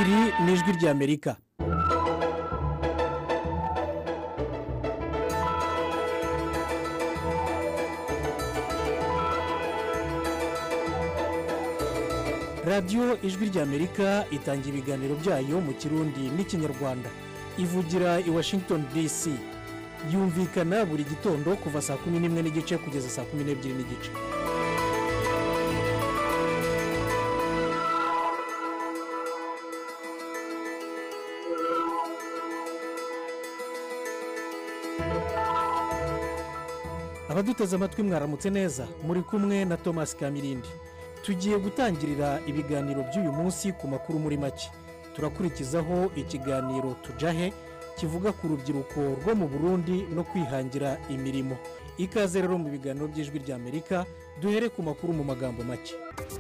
iri ni ijwi ry'amerika radiyo ijwi ry'amerika itanga ibiganiro byayo mu kirundi n'ikinyarwanda ivugira i washington dc yumvikana buri gitondo kuva saa kumi n'imwe n'igice kugeza saa kumi n'ebyiri n'igice abaduteze amatwi mwaramutse neza muri kumwe na thomas kamirindi tugiye gutangirira ibiganiro by'uyu munsi ku makuru muri make turakurikizaho ikiganiro tujahe kivuga ku rubyiruko rwo mu burundi no kwihangira imirimo ikaze rero mu biganiro by'ijwi ry'amerika duhere ku makuru mu magambo make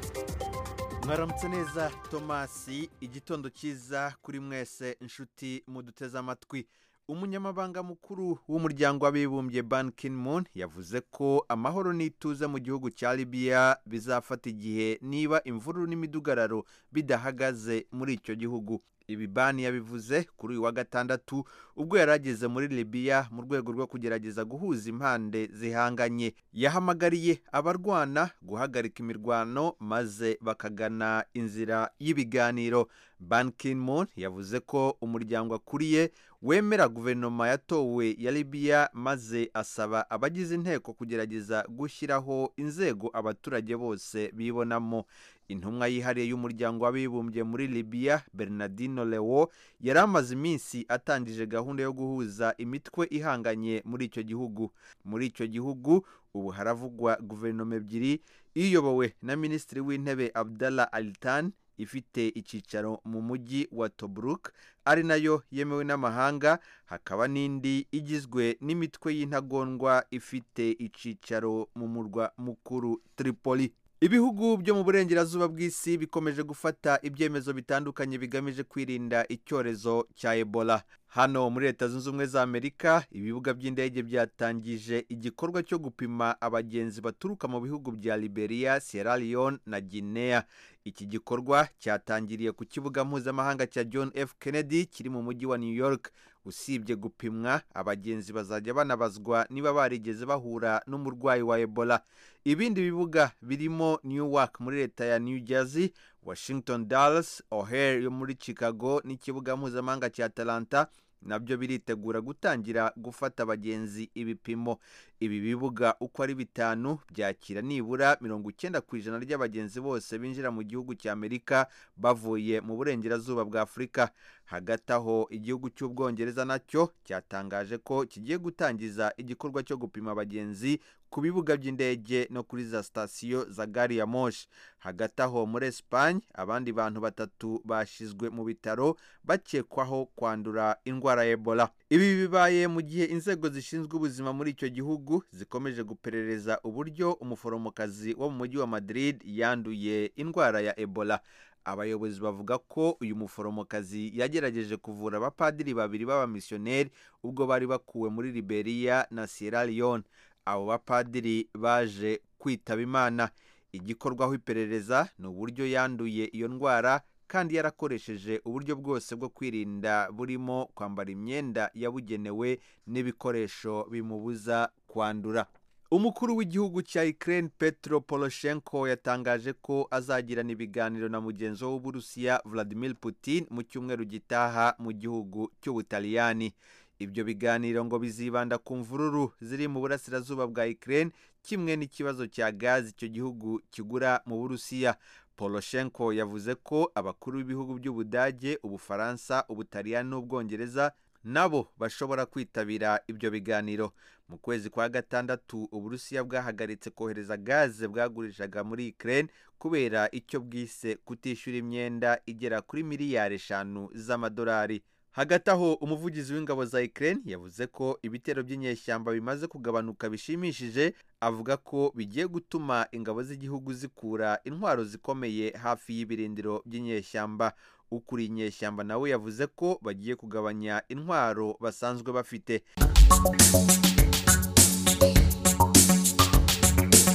mwaramutse neza tomasi igitondo cyiza kuri mwese inshuti muduteze amatwi umunyamabanga mukuru w'umuryango w'abibumbye ban moon yavuze ko amahoro n'ituze mu gihugu cya libiya bizafata igihe niba imvururu n'imidugararo bidahagaze muri icyo gihugu ibi bani yabivuze kuri uyu wa gatandatu ubwo yari ageze muri libiya mu rwego rwo kugerageza guhuza impande zihanganye yahamagariye abarwana guhagarika imirwano maze bakagana inzira y'ibiganiro ban moon yavuze ko umuryango akuriye wemera guverinoma yatowe ya libiya maze asaba abagize inteko kugerageza gushyiraho inzego abaturage bose bibonamo intumwa yihariye y'umuryango w'abibumbye muri libiya bernardino lewo yari amaze iminsi atangije gahunda yo guhuza imitwe ihanganye muri icyo gihugu muri icyo gihugu ubu haravugwa guverinoma ebyiri iyobowe na minisitiri w'intebe abdallah alitan ifite icyicaro mu mujyi wa tobruk ari nayo yemewe n'amahanga hakaba n'indi igizwe n'imitwe y'intagondwa ifite icyicaro mu murwa mukuru tripoli ibihugu byo mu burengerazuba bw'isi bikomeje gufata ibyemezo bitandukanye bigamije kwirinda icyorezo cya ebola hano muri leta zunze ubumwe za amerika ibibuga by'indege byatangije igikorwa cyo gupima abagenzi baturuka mu bihugu bya liberia sierra leone na guinea iki gikorwa cyatangiriye ku kibuga mpuzamahanga cya john f kennedy kiri mu mujyi wa new york usibye gupimwa abagenzi bazajya banabazwa niba barigeze bahura n'umurwayi wa ebola ibindi bibuga birimo newark muri leta ya new jersey washington dallas o'hare yo muri chicago n'ikibuga mpuzamahanga cya atalanta nabyo biritegura gutangira gufata abagenzi ibipimo ibi bibuga uko ari bitanu byakira nibura mirongo icyenda ku ijana ry'abagenzi bose binjira mu gihugu cya amerika bavuye mu burengerazuba bwa afurika hagati aho igihugu cy'ubwongereza nacyo cyatangaje ko kigiye gutangiza igikorwa cyo gupima abagenzi ku bibuga by'indege no kuri za sitasiyo za gari ya moshi hagati aho muri esipanye abandi bantu batatu bashyizwe mu bitaro bakekwaho kwandura indwara ya ebola ibi bibaye mu gihe inzego zishinzwe ubuzima muri icyo gihugu zikomeje guperereza uburyo umuforomokazi wo mu mujyi wa madrid yanduye indwara ya ebola abayobozi bavuga ko uyu muforomokazi yagerageje kuvura abapadiri babiri b'abamisiyoneri ubwo bari bakuwe muri liberia na sierra leone abo bapadiri baje kwitaba imana igikorwaho iperereza ni uburyo yanduye iyo ndwara kandi yarakoresheje uburyo bwose bwo kwirinda burimo kwambara imyenda yabugenewe n'ibikoresho bimubuza kwandura umukuru w'igihugu cya Ukraine Petro Poroshenko yatangaje ko azagirana ibiganiro na mugenzi we w'uburusiya Vladimir Putin mu cyumweru gitaha mu gihugu cy'ubutaliyani ibyo biganiro ngo bizibanda ku mvururu ziri mu burasirazuba bwa Ukraine kimwe n'ikibazo cya gazi icyo gihugu kigura mu burusiya Poroshenko yavuze ko abakuru b'ibihugu by'ubudage ubufaransa ubutaliyani n'ubwongereza nabo bashobora kwitabira ibyo biganiro mu kwezi kwa gatandatu uburusiya bwahagaritse kohereza gaze bwagurishaga muri Ukraine kubera icyo bwise kutishyura imyenda igera kuri miliyari eshanu z'amadolari hagati aho umuvugizi w'ingabo za Ukraine yavuze ko ibitero by'inyeshyamba bimaze kugabanuka bishimishije avuga ko bigiye gutuma ingabo z'igihugu zikura intwaro zikomeye hafi y'ibirindiro by'inyeshyamba ukuriye inyeshyamba nawe yavuze ko bagiye kugabanya intwaro basanzwe bafite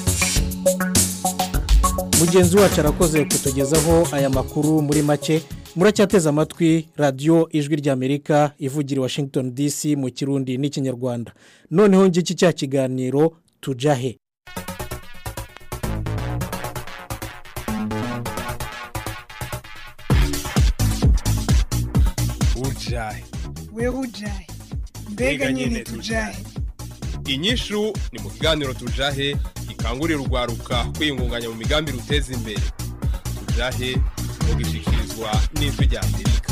mugenzi wacu arakoze kutugezaho aya makuru muri make muracyateze amatwi radiyo ijwi ry'amerika ivugira i washington dc mu kirundi n'ikinyarwanda noneho ngiki cya kiganiro tujahe ujahe wewe ujahe mbega nyine tujahe inyishu ni mu kiganiro tujahe gikangurira urwaruka kwiyungunganya mu migambi ruteza imbere tujahe mugishikirizwa n'ijwi rya amerika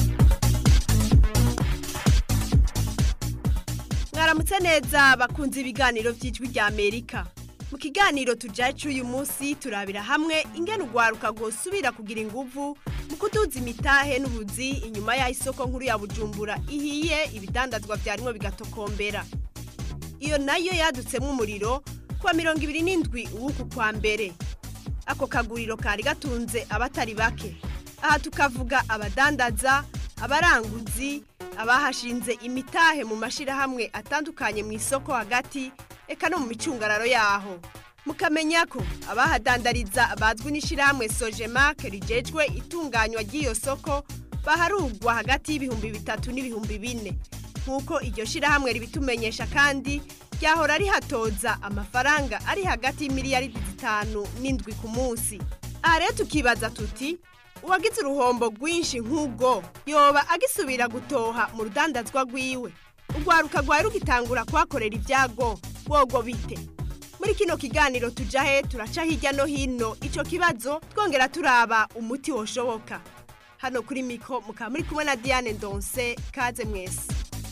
mwaramutse neza bakunze ibiganiro by'ijwi rya amerika mu kiganiro tujahe cy'uyu munsi turabira hamwe ingene urwaruka rwosubira kugira inguvu mu kuduza imitahe n'ubuzi inyuma y'aho isoko nkuru ya bujumbura ihiye ibidandazwa byarimo bigatokombera iyo nayo yadutsemo umuriro kuwa mirongo ibiri n'indwi w'uku kwa mbere ako kaguriro kari gatunze abatari bake aha tukavuga abadandaza abaranguzi abahashinze imitahe mu mashyirahamwe atandukanye mu isoko hagati eka no mu micungararo yaho mukamenya ko abahadandariza bazwi n'ishyirahamwe sojemake rigejwe itunganywa ry'iyo soko baharugwa hagati y'ibihumbi bitatu n'ibihumbi bine nk'uko iryo shyirahamwe ribitumenyesha kandi ryahora rihatoza amafaranga ari hagati y'imiliyaridi zitanu n'indwi ku munsi aha rero tukibaza tuti uwagize uruhombo rwinshi nk'ubwo yoba agisubira gutoha mu rudandazwa rwiwe urwaruka rwari rugitangura kuhakorera ibyago bwogo bite muri kino kiganiro tujahe turaca hirya no hino icyo kibazo twongera turaba umuti woshoboka hano kuri miko mukaba muri kumwe na diane ndonse kaze mwese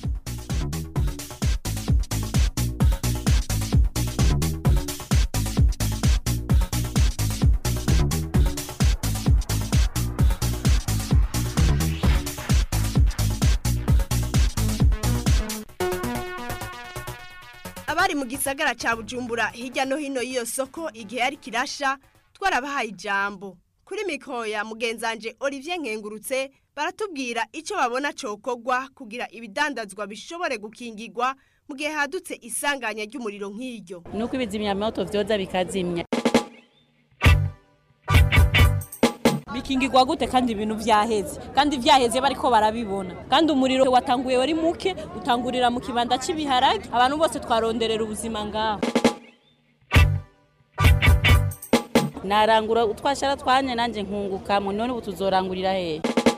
abari mu gisagara cya bujumbura hirya no hino y'iyo soko igihe yari kirasha twarabahaye ijambo kuri mikoro ya mugenzanje olivier nkengurutse baratubwira icyo babona cokogwa kugira ibidandazwa bishobore gukingirwa mu gihe hadutse isanganya ry'umuriro nk'iryo nuko ibizimyamoto vyoza bikazimya bikingirwa gute kandi ibintu vyaheze kandi vyaheze bariko barabibona kandi umuriro watanguye wari muke utangurira mu kibanda cy'ibiharage abantu bose twaronderera ubuzima ngaho narangura utwashara twanye nanje nkungukamo none ubu tuzorangurira hehe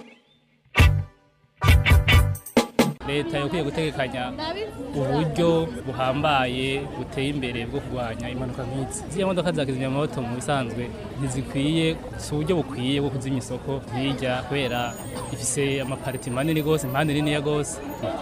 leta yakwiye gutegekanya uburyo buhambaye buteye imbere bwo kurwanya impanuka nk'izi ziriya modoka za kizimyamoto mu bisanzwe ntizikwiye si uburyo bukwiye bwo kuzimya isoko hirya kubera ifise amapariti manini rwose impande niniya rwose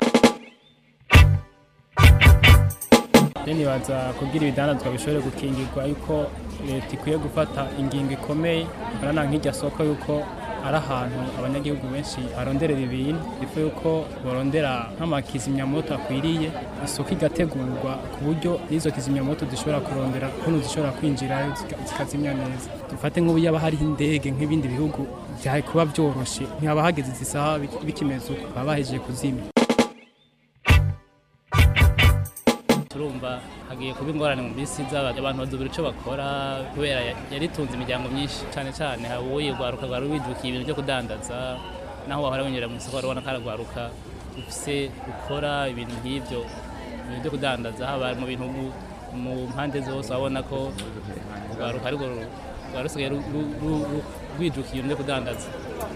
nibaza kugira ibidandazwa bishobore gukingirwa yuko leta ikwiye gufata ingingo ikomeye urabona nk'irya soko yuko ari ahantu abanyagihugu benshi baronderera ibintu ifu yuko barondera nk'amakizimyamoto akwiriye isuku igategurwa ku buryo n'izo kizimyamoto zishobora kurondera ukuntu zishobora kwinjirayo zikazimya neza dufate nk'ubu yaba hariho indege nk'ibindi bihugu byari kuba byoroshye ntihaba hageze izi saha bikimeze uko baba bahejeje kuzimya turumva hagiye kuba ingorane mu minsi iza abantu badubira icyo bakora kubera yaritunze imiryango myinshi cyane cyane haba uyirwaruka rwari wijukiye ibintu byo kudandaza naho wahora winjira mu isoko urabona ko aragwaruka ufise gukora ibintu nk'ibyo ibintu byo kudandaza haba mu bintu mu mpande zose urabona ko urwaruka ariko rwari rusigaye rwijukiye ibintu byo kudandaza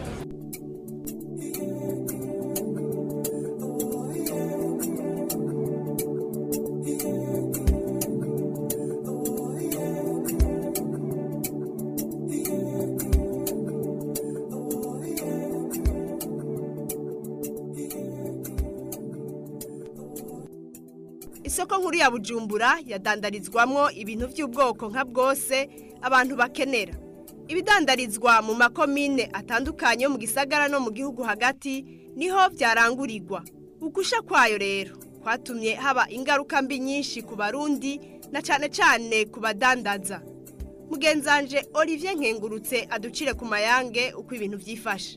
isoko nkuru ya bujumbura yadandarizwamo ibintu by'ubwoko nka bwose abantu bakenera ibidandarizwa mu makomine atandukanye yo mu gisagara no mu gihugu hagati niho byarangurirwa ugusha kwayo rero kwatumye haba ingaruka mbi nyinshi ku barundi na cyane cyane ku badandaza mugenzanje olivier nkengurutse aducire ku mayange uko ibintu byifashe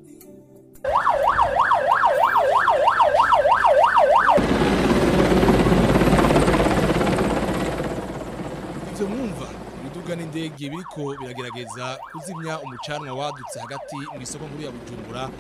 ibyo mwumva imiduga n'indege biriko biragerageza kuzimya umucanwa wadutse hagati mu isoko nkuru ya bujumbura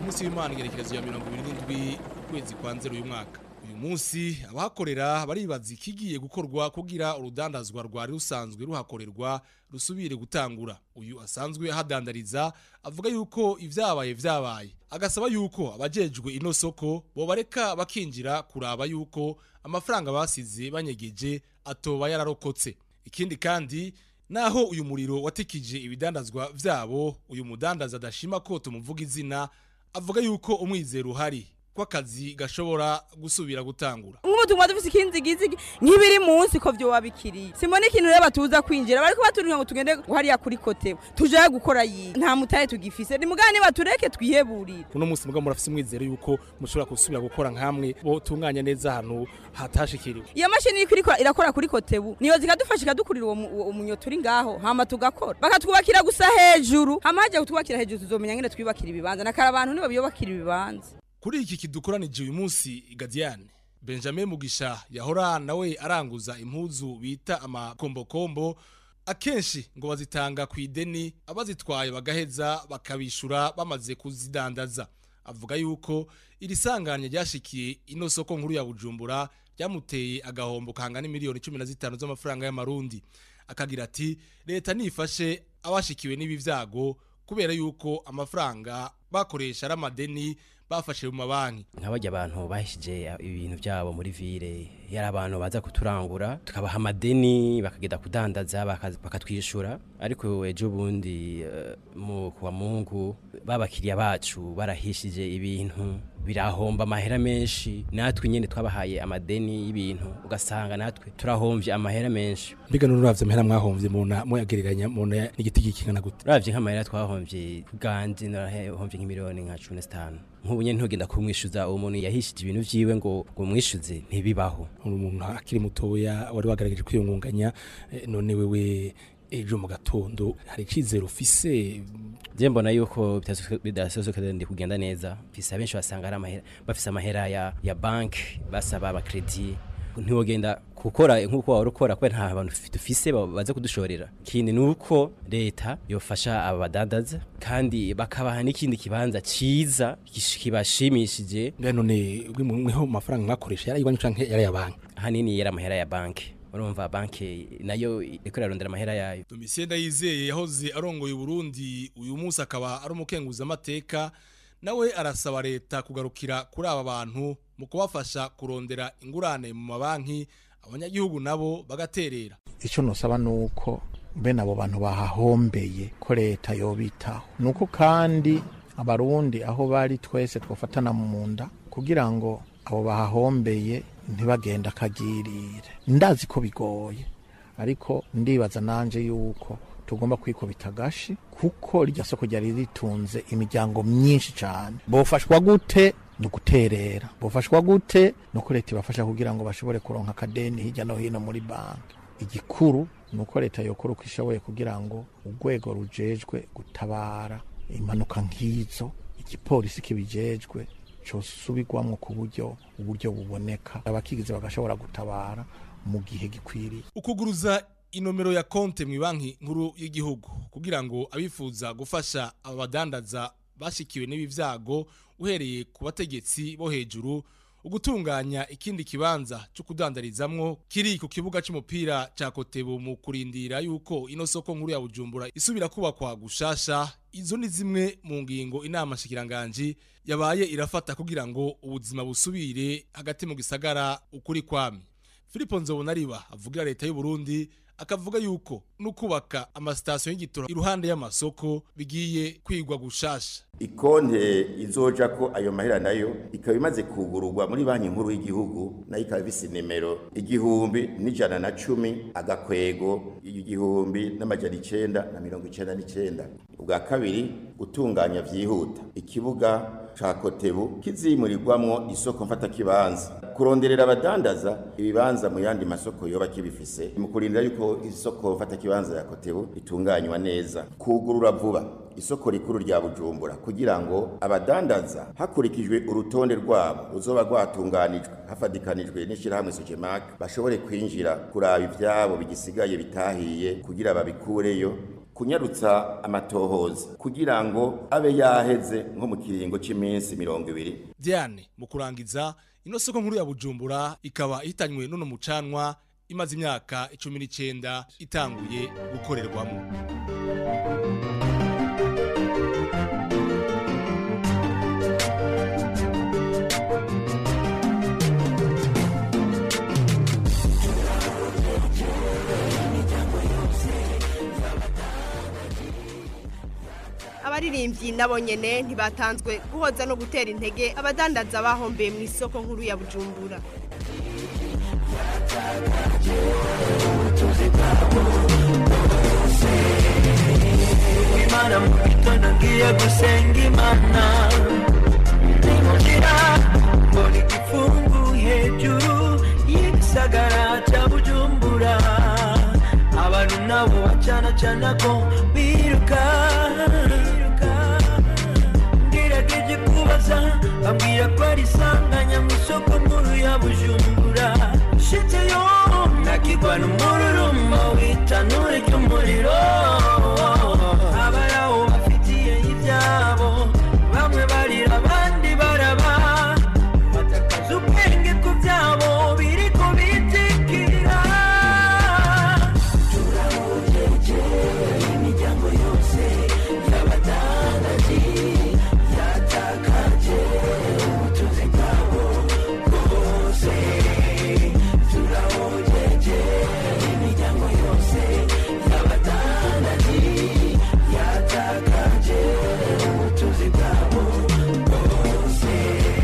ku munsi w'imana igerekerezo ya mirongo ibiri n'indwi ukwezi kwa nzero uyu mwaka uyu munsi abahakorera baribaza ikigiye gukorwa kugira urudandazwa rwari rusanzwe ruhakorerwa rusubire gutangura uyu asanzwe ahadandariza avuga yuko ibyabaye byabaye agasaba yuko abajejwe ino soko bobareka bakinjira kuraba yuko amafaranga basize banyegeje atoba yararokotse ikindi kandi naho uyu muriro watikije ibidandazwa vyabo uyu mudandaza adashima ko tumuvuga izina avuga yuko umwizero uhari ko akazi gashobora gusubira gutangura nk'ubutumwa dufise ikindi gizigi nk'ibiri munsi ko vyo wabikiriye simone ikintu rero batuza kwinjira bariko baturika ngo tugende hariya kuri kotewe tujaye gukora yi nta mutahe tugifise ni mugani batureke twiheburire uno munsi mugabo murafise umwizero yuko mushobora gusubira gukora nkamwe bo tunganya neza ahantu hatashikiriwe iyo mashini iriko irikora irakora kuri kotebu niyo zikadufasha ikadukurira uwo mu- uwo umunyo turi ngaho hama tugakora bakatwubakira gusa hejuru hama haje kutwubakira hejuru tuzomenya ngene twibakira ibibanza nakara abantu nibo biyubakira ibibanza kuri iki kidukoranije uyu munsi Gadiane Benjamin Mugisha yahora nawe aranguza impuzu bita amakombokombo akenshi ngo bazitanga ku ideni abazitwaye bagaheza bakabishura bamaze kuzidandaza avuga yuko iri sanganya ryashikiye ino soko nkuru ya Bujumbura ryamuteye agahombo kangana miliyoni 15 z'amafaranga y'amarundi akagira ati leta nifashe abashikiwe n'ibi vyago kubera yuko amafaranga bakoresha ari amadeni bafashe mu mabanki nk'abajya abantu bahishije ibintu byabo muri vile yari abantu baza kuturangura tukabaha amadeni bakagenda kudandaza baka- bakatwishyura ariko ejo bundi eh, mu kuwa mungu babakiriya bacu barahishije ibintu birahomba amahera menshi natwe nyine twabahaye amadeni y'ibintu ugasanga natwe turahomvye amahera menshi mbega n'uravye amahera mwahomvye muna muyagereranya muna n'igiti gikingana gute uravye nk'amahera twahomvye bwanje narahomvye nk'imiliyoni nka cumi na zitanu nk'ubu nyene ntugenda kumwishuza uwo muntu yahishije ibintu vyiwe ngo ngo mwishuze ntibibaho uri umuntu akiri mutoya wari wagaragaje kwiyungunganya eh, none wewe ejo mu gatondo hari icizero ufise je mbona yuko bitaso- bidasosoka ndi kugenda neza mfise abenshi basanga ari amahera bafise amahera ya, ya banki basaba abakredi ntiwogenda gukora nk'uko wari ukora kubera nta bantu dufise ba- baza kudushorera ikindi ni uko leta yofasha aba badandaza kandi bakabaha n'ikindi kibanza ciza gish- kibashimishije mbega none mweho amafaranga mwakoresha yari iwanyu canke yari ya banki ahanini yari amahera ya banki urumva banki nayo iriko irarondera amahera yayo Domitien Ndayizeye yahoze arongoye Burundi uyu munsi akaba ari umukenguza amateka nawe arasaba leta kugarukira kuri aba bantu mu kubafasha kurondera ingurane mu mabanki abanyagihugu nabo bagaterera icyo nusaba ni uko bene abo bantu bahahombeye ko leta yobitaho ni uko kandi abarundi aho bari twese twafatana mu nda kugira ngo abo bahahombeye ntibagenda akagirire ndazi ko bigoye ariko ndibaza nanje yuko tugomba kwikubita agashi kuko iryo soko ryari ritunze imiryango myinshi cyane bofashwa gute ni uguterera bofashwa gute ni uko leta ibafasha kugira ngo bashobore kuronka akadeni hirya no hino muri banki igikuru ni uko leta yokora uko ishoboye kugira ngo urwego rujejwe gutabara impanuka nk'izo igipolisi kibijejwe cosubirwamwo ku buryo uburyo buboneka abakigize bagashobora gutabara mu gihe gikwiriye ukuguruza inomero ya konte mu banki nkuru y'igihugu kugira ngo abifuza gufasha aba badandaza bashikiwe n'ibi vyago uhereye ku bategetsi bo hejuru ugutunganya ikindi kibanza cyo kudandarizamwo kiri ku kibuga c'umupira ca Kotebu mu kurindira yuko ino soko nkuru ya Bujumbura isubira kubakwa gushasha izo ni zimwe mu ngingo inama shikiranganji yabaye irafata kugira ngo ubuzima busubire hagati mu gisagara ukuri kwami Filipo Nzobonariba avugira leta y'u Burundi akavuga yuko nukubaka amasitasiyo y'igitoro iruhande y'amasoko bigiye kwigwa gushasha ikonte izoja ko ayo mahera nayo ikaba imaze kugururwa muri banki nkuru y'igihugu nayo ikaba ifise nimero igihumbi n'ijana na cumi agakwego igihumbi n'amajana icenda na mirongo icenda n'icenda ubwa kabiri gutunganya vyihuta ikibuga ca kotebu kizimurirwamwo isoko mfatakibanza kuronderera abadandaza ibibanza mu yandi masoko yoba kibifise mu kurindira yuko isoko mfatakibanza ya kotebu itunganywa neza kugurura vuba isoko rikuru rya bujumbura kugira ngo abadandaza hakurikijwe urutonde rwabo ruzoba rwatunganijwe hafadikanijwe n'ishyirahamwe sojemak bashobore kwinjira kuraba ivyabo bigisigaye bitahiye kugira babikureyo kunyarutsa amatohoza kugira ngo abe yaheze nko mu kiringo cy'iminsi mirongo ibiri Diane mu kurangiza ino soko nkuru ya Bujumbura ikaba ihitanywe n'uno mucanwa imaze imyaka 19 itanguye gukorerwamo abaririmbyi nabo nyene ntibatanzwe guhoza no gutera intege abadandaza bahombeye mu isoko nkuru ya bujumbura imana mu gitondo ngiye gusenga imana ninjira mbona igifungu hejuru y'igisagara cya bujumbura abantu nabo bacana cana ko biruka ngerageje kubaza bambwira ko ari isanganya mu isoko nkuru ya bujumbura shitseyo nakigwa n'umururumba w'itanure ry'umuriro abaraho bafitiye ibyabo bamwe barira abandi baraba batakaza ubwenge ku byabo biri ku bitikira imiryango yose y'abadandaji yatakaje ubutunzi bwabo bwose turahojeje imiryango yose y'abadandaji yatakaje ubutunzi bwabo bwose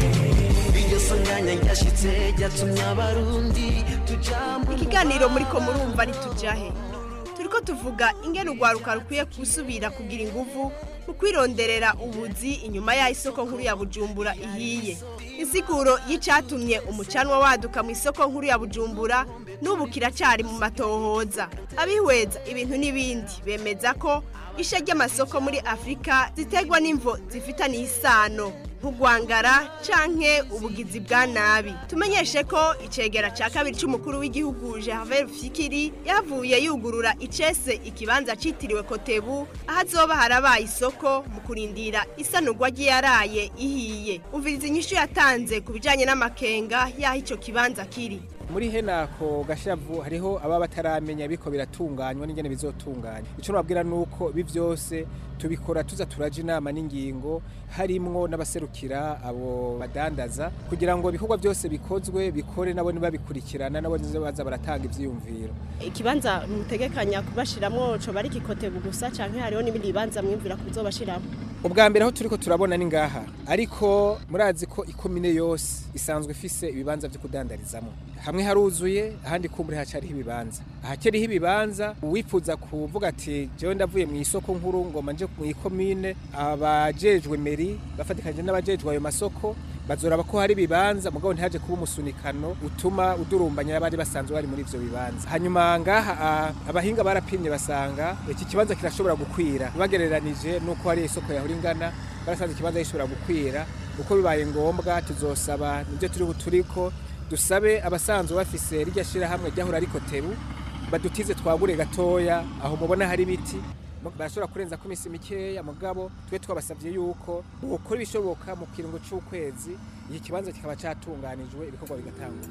iryo sanganya ryashitse ryatumye abarundi tujambo ikiganiro muri ko murumva ntitujahe turiko tuvuga ingene urwaruka rukwiye gusubira kugira inguvu mu kwironderera ubuzi inyuma y'aho isoko nkuru ya bujumbura ihiye insiguro y'icatumye umucanwa waduka mu isoko nkuru ya bujumbura n'ubu kiracari mu matohoza abihweza ibintu n'ibindi bemeza ko isha ry'amasoko muri afurika ziterwa n'imvo zifitaniye isano nk'ugwangara canke ubugizi bwa nabi tumenyeshe ko icegera ca kabiri c'umukuru w'igihugu Gervais Fikiri yavuye yugurura icese ikibanza citiriwe Kotebu aho azoba harabaye isoko mu kurindira isanurwa ry'iyaraye ihiye umviriza inyishu yatanze ku bijanye n'amakenga y'aho ico kibanza kiri muri henako gashavu hariho ababa bataramenya biko biratunganywa n'ingene bizotunganya ico nababwira nuko ibi vyose tubikora tuza turaja inama n'ingingo harimwo n'abaserukira abo badandaza kugira ngo ibikorwa byose bikozwe bikore nabo nibabikurikirana nabo nizo baza baratanga ivyiyumviro ikibanza mutegekanya kubashiramwo co bari kikotebu gusa canke hariho n'ibindi bibanza mwimvira kuzobashiramo ubwa mbere aho turiko turabona ni ngaha ariko murazi ko ikomine yose isanzwe ifise ibibanza vyo kudandarizamo hamwe haruzuye ahandi kumbure hacariho ibibanza ahakeriho ibibanza uwifuza kuvuga ati jewe ndavuye mu isoko nkuru ngoma nje mu ikomine abajejwe meri bafatikanye n'abajejwe ayo masoko bazoraba ko hari ibibanza mugabo ntihaje kuba umusunikano utuma udurumbanya abari basanzwe bari muri ivyo bibanza hanyuma ngaha ah, abahinga barapimye basanga iki kibanza kirashobora gukwira bagereranije nuko hari isoko yahora ingana barasanze ikibanza gishobora gukwira uko bibaye ngombwa tuzosaba nibyo turi turiko dusabe abasanzwe bafise rirya shirahamwe ryahora ariko teru badutize twagure gatoya aho mubona hari ibiti barashobora kurenza ko iminsi mikeya mugabo twe twabasabye yuko bukora ibishoboka mu kiringo c'ukwezi iki kibanza kikaba catunganijwe ibikorwa bigatangura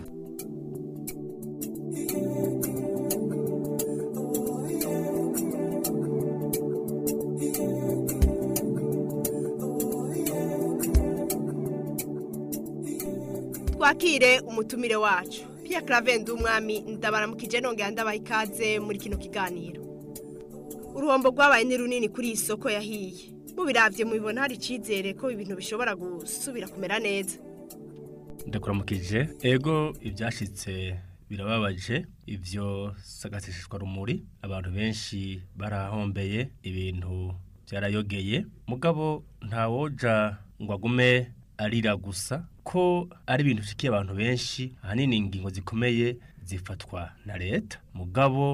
twakire umutumire wacu Pierre Clavende umwami ndabaramukije nongera ndabaha ikaze muri kino kiganiro uruhombo rwabaye ni runini kuri iyi soko yahiye mubiravye mubibona hari icizere ko ibintu bishobora gusubira kumera neza ndakuramukije ego ibyashitse birababaje ivyo sagasishishwa rumuri abantu benshi barahombeye ibintu byarayogeye mugabo ntawoja ngo agume arira gusa ko ari ibintu bishikiye abantu benshi ahanini ingingo zikomeye zifatwa na leta mugabo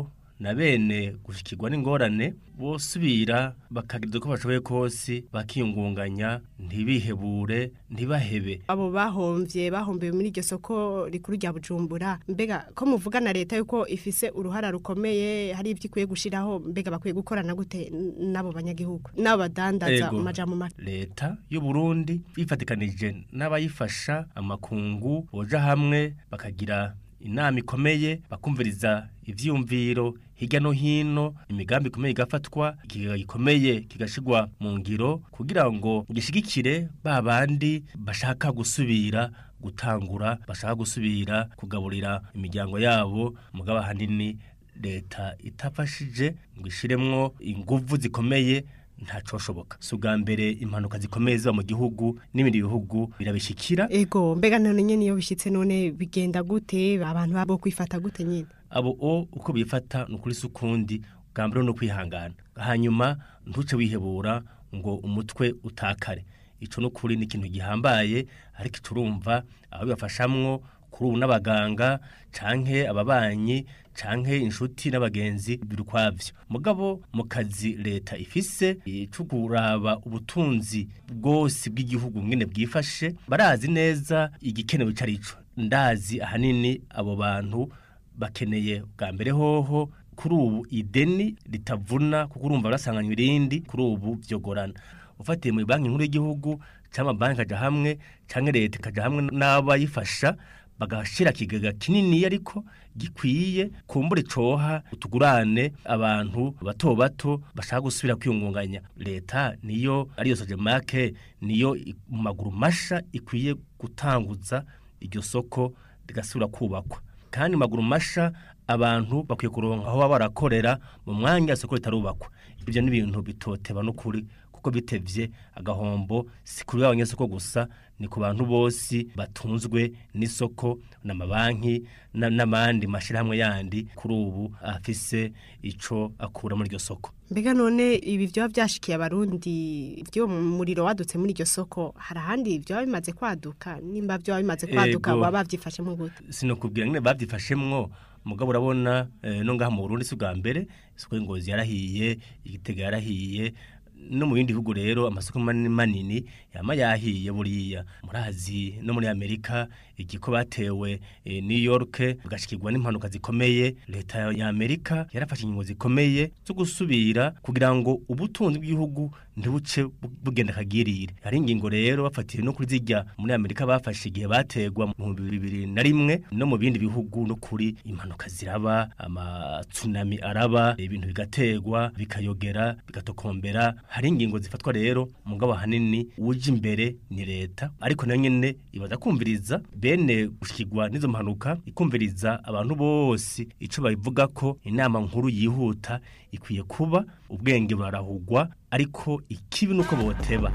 na bene gushikirwa n'ingorane bosubira bakagira uko bashoboye kose bakiyungunganya ntibihebure ntibahebe abo bahomvye bahombewe muri iryo soko rikuru rya bujumbura mbega ko muvuga na leta yuko ifise uruhara rukomeye hari ibyo ikwiye gushiraho mbega bakwiye gukorana gute n- n'abo banyagihugu n'abo badandaza Ego. mu majambo make leta y'u Burundi bifatikanije n'abayifasha amakungu boja hamwe bakagira inama ikomeye bakumviriza ivyumviro hirya no hino imigambi ikomeye igafatwa ikigega gikomeye kigashigwa mu ngiro kugira ngo gishigikire ba bandi bashaka gusubira gutangura bashaka gusubira kugaburira imiryango yabo mugabo ahanini leta itafashije ngo ishiremwo inguvu zikomeye ntacoshoboka si ubwa mbere impanuka zikomeye ziba mu gihugu n'ibindi bihugu birabishikira ego mbega none nyene iyo bishitse none bigenda gute abantu babo kwifata gute nyine abo o uko bifata ni ukuri si ukundi bwa mbere no kwihangana hanyuma ntuce wihebura ngo umutwe utakare ico ni ukuri ni ikintu gihambaye ariko ico urumva abo bibafashamwo kuri ubu n'abaganga canke ababanyi canke inshuti n'abagenzi biri ukwavyo mugabo mu kazi leta ifise eh, co kuraba ubutunzi bwose bw'igihugu ngene bwifashe barazi neza igikenewe ico arico ndazi ahanini abo bantu bakeneye bwa mbere hoho kuri ubu ideni ritavuna kuko urumva barasanganywa irindi kuri ubu vyogorana ufatiye muri banki nkuru y'igihugu cyangwa amabanki akaja hamwe cyangwa leta ikaja hamwe n'abayifasha bagashira ikigega kinini ariko gikwiye kumbura coha utugurane abantu bato bato bashaka gusubira kwiyungunganya leta niyo ariyo sojemake niyo i- mu maguru masha ikwiye gutanguza iryo soko rigasubira kubakwa kandi mu maguru masha abantu bakwiye kuronka aho baba barakorera mu mwanya isoko ritarubakwa ibyo ni ibintu bitoteba n'ukuri kuko bitevye agahombo si kuri abanyesoko gusa ni ku bantu bose batunzwe n'isoko n'amabanki na- n'amandi mashirahamwe yandi kuri ubu afise ico akura muri iryo soko mbega none ibi vyoba vyashikiye abarundi vyo mu muriro wadutse muri iryo soko hari ahandi vyoba bimaze kwaduka nimba vyoba bimaze kwaduka Ego. baba bavyifashemo gute sinokubwira ngene bavyifashemwo mugabo urabona eh, no ngaha mu Burundi si bwa mbere isoko y'ingozi yarahiye igitega yarahiye no mu bindi bihugu rero amasoko manini manini yama yahiye buriya murazi no muri Amerika igiko batewe eh, New York bugashikirwa n'impanuka zikomeye leta ya Amerika yarafashe ingingo zikomeye zo gusubira kugira ngo ubutunzi bw'igihugu ntibuce bu- bugenda kagirire hari ingingo rero bafatiye no kuri zijya muri Amerika bafashe igihe bategwa mu bibiri na rimwe no mu bindi bihugu no kuri impanuka ziraba amatsunami araba ibintu bigategwa bikayogera bigatokombera hari ingingo zifatwa rero mugabo hanini uje imbere ni leta ariko nayo nyene ibaza kumviriza bene gushikirwa n'izo mpanuka ikumviriza abantu bose ico babivuga ko inama nkuru yihuta ikwiye kuba ubwenge burarahugwa ariko ikibi nuko boteba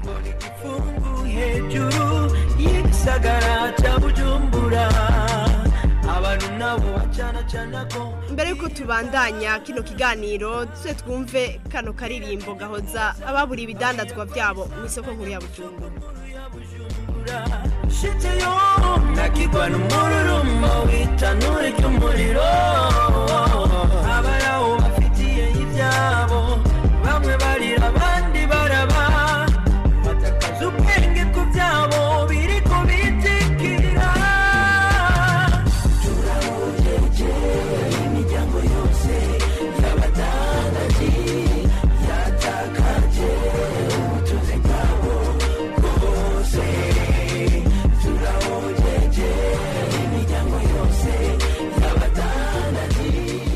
hejuru y'igisagara cya bujumbura abantu nabo bacana cana ko mbere yuko tubandanya kino kiganiro tuse twumve kano karirimbo gahoza ababura ibidandazwa byabo mu isoko nkuru ya bujumbura shiteyo nakigwa n'umururumba w'itanure ry'umuriro abaraho bafitiye ibyabo bamwe barira abandi baraba batakaza ubwenge ku byabo biri ku bitikira turabujeje imiryango yose y'abadandaji yatakaje ubutunzi bwabo bwose turabujeje imiryango yose y'abadandaji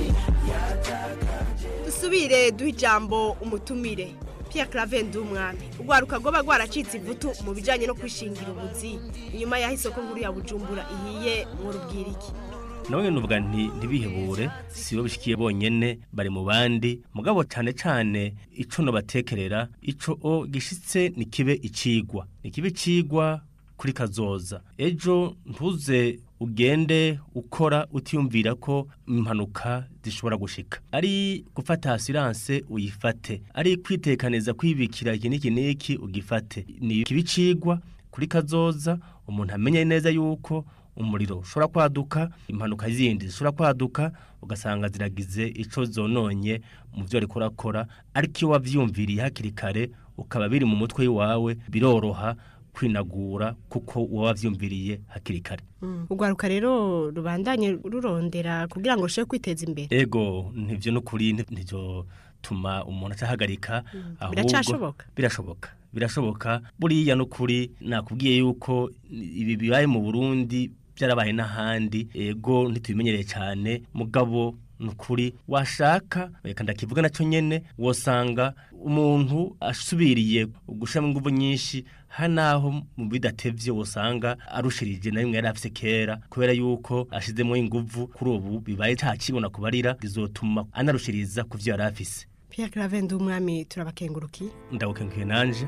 dusubire duha ijambo umutumire Pierre Claver Ndumwami urwaruka rwoba rwaracitse ivutu mu bijyanye no kwishingira ubuzi inyuma y'aho isoko nkuru ya bujumbura ihiye mu rubwiriki nawe nuvuga nti ntibihebure si bo bishikiye bonyene bari mu bandi mugabo cyane cyane ico no batekerera ico o gishitse ni kibe icigwa ni kibe icigwa kuri kazoza ejo ntuze ugende ukora utiyumvira ko impanuka zishobora gushika ari gufata asiranse uyifate ari kwitekaniza kwibikira iki n'iki n'iki ugifate ni kibe icigwa kuri kazoza umuntu amenye neza yuko umuriro ushobora kwaduka impanuka zindi zishobora kwaduka ugasanga ziragize ico zononye mu byo ariko urakora ariko iyo wavyumviriye hakiri kare ukaba biri mu mutwe wawe biroroha kwinagura kuko uba wavyumviriye hakiri kare urwaruka rero rubandanye rurondera kugira ngo rusheho kwiteza imbere ego ntivyo nukuri ntivyo tuma umuntu acahagarika ahubwo biracashoboka birashoboka birashoboka buriya nukuri nakubwiye yuko ibi bibaye mu Burundi byarabaye n'ahandi ego ntitubimenyereye cyane mugabo nukuri washaka reka ndakivuga nacyo nyene wosanga umuntu asubiriye gushiramo ingufu nyinshi hanaho mu bidatevye wosanga arushirije na rimwe yari afise kera kubera yuko ashizemo ingufu kuri ubu bibaye cakibona kubarira bizotuma anarushiriza ku vyo yari afise Pierre Claver umwami turabakenguruki ndagukenguye nanje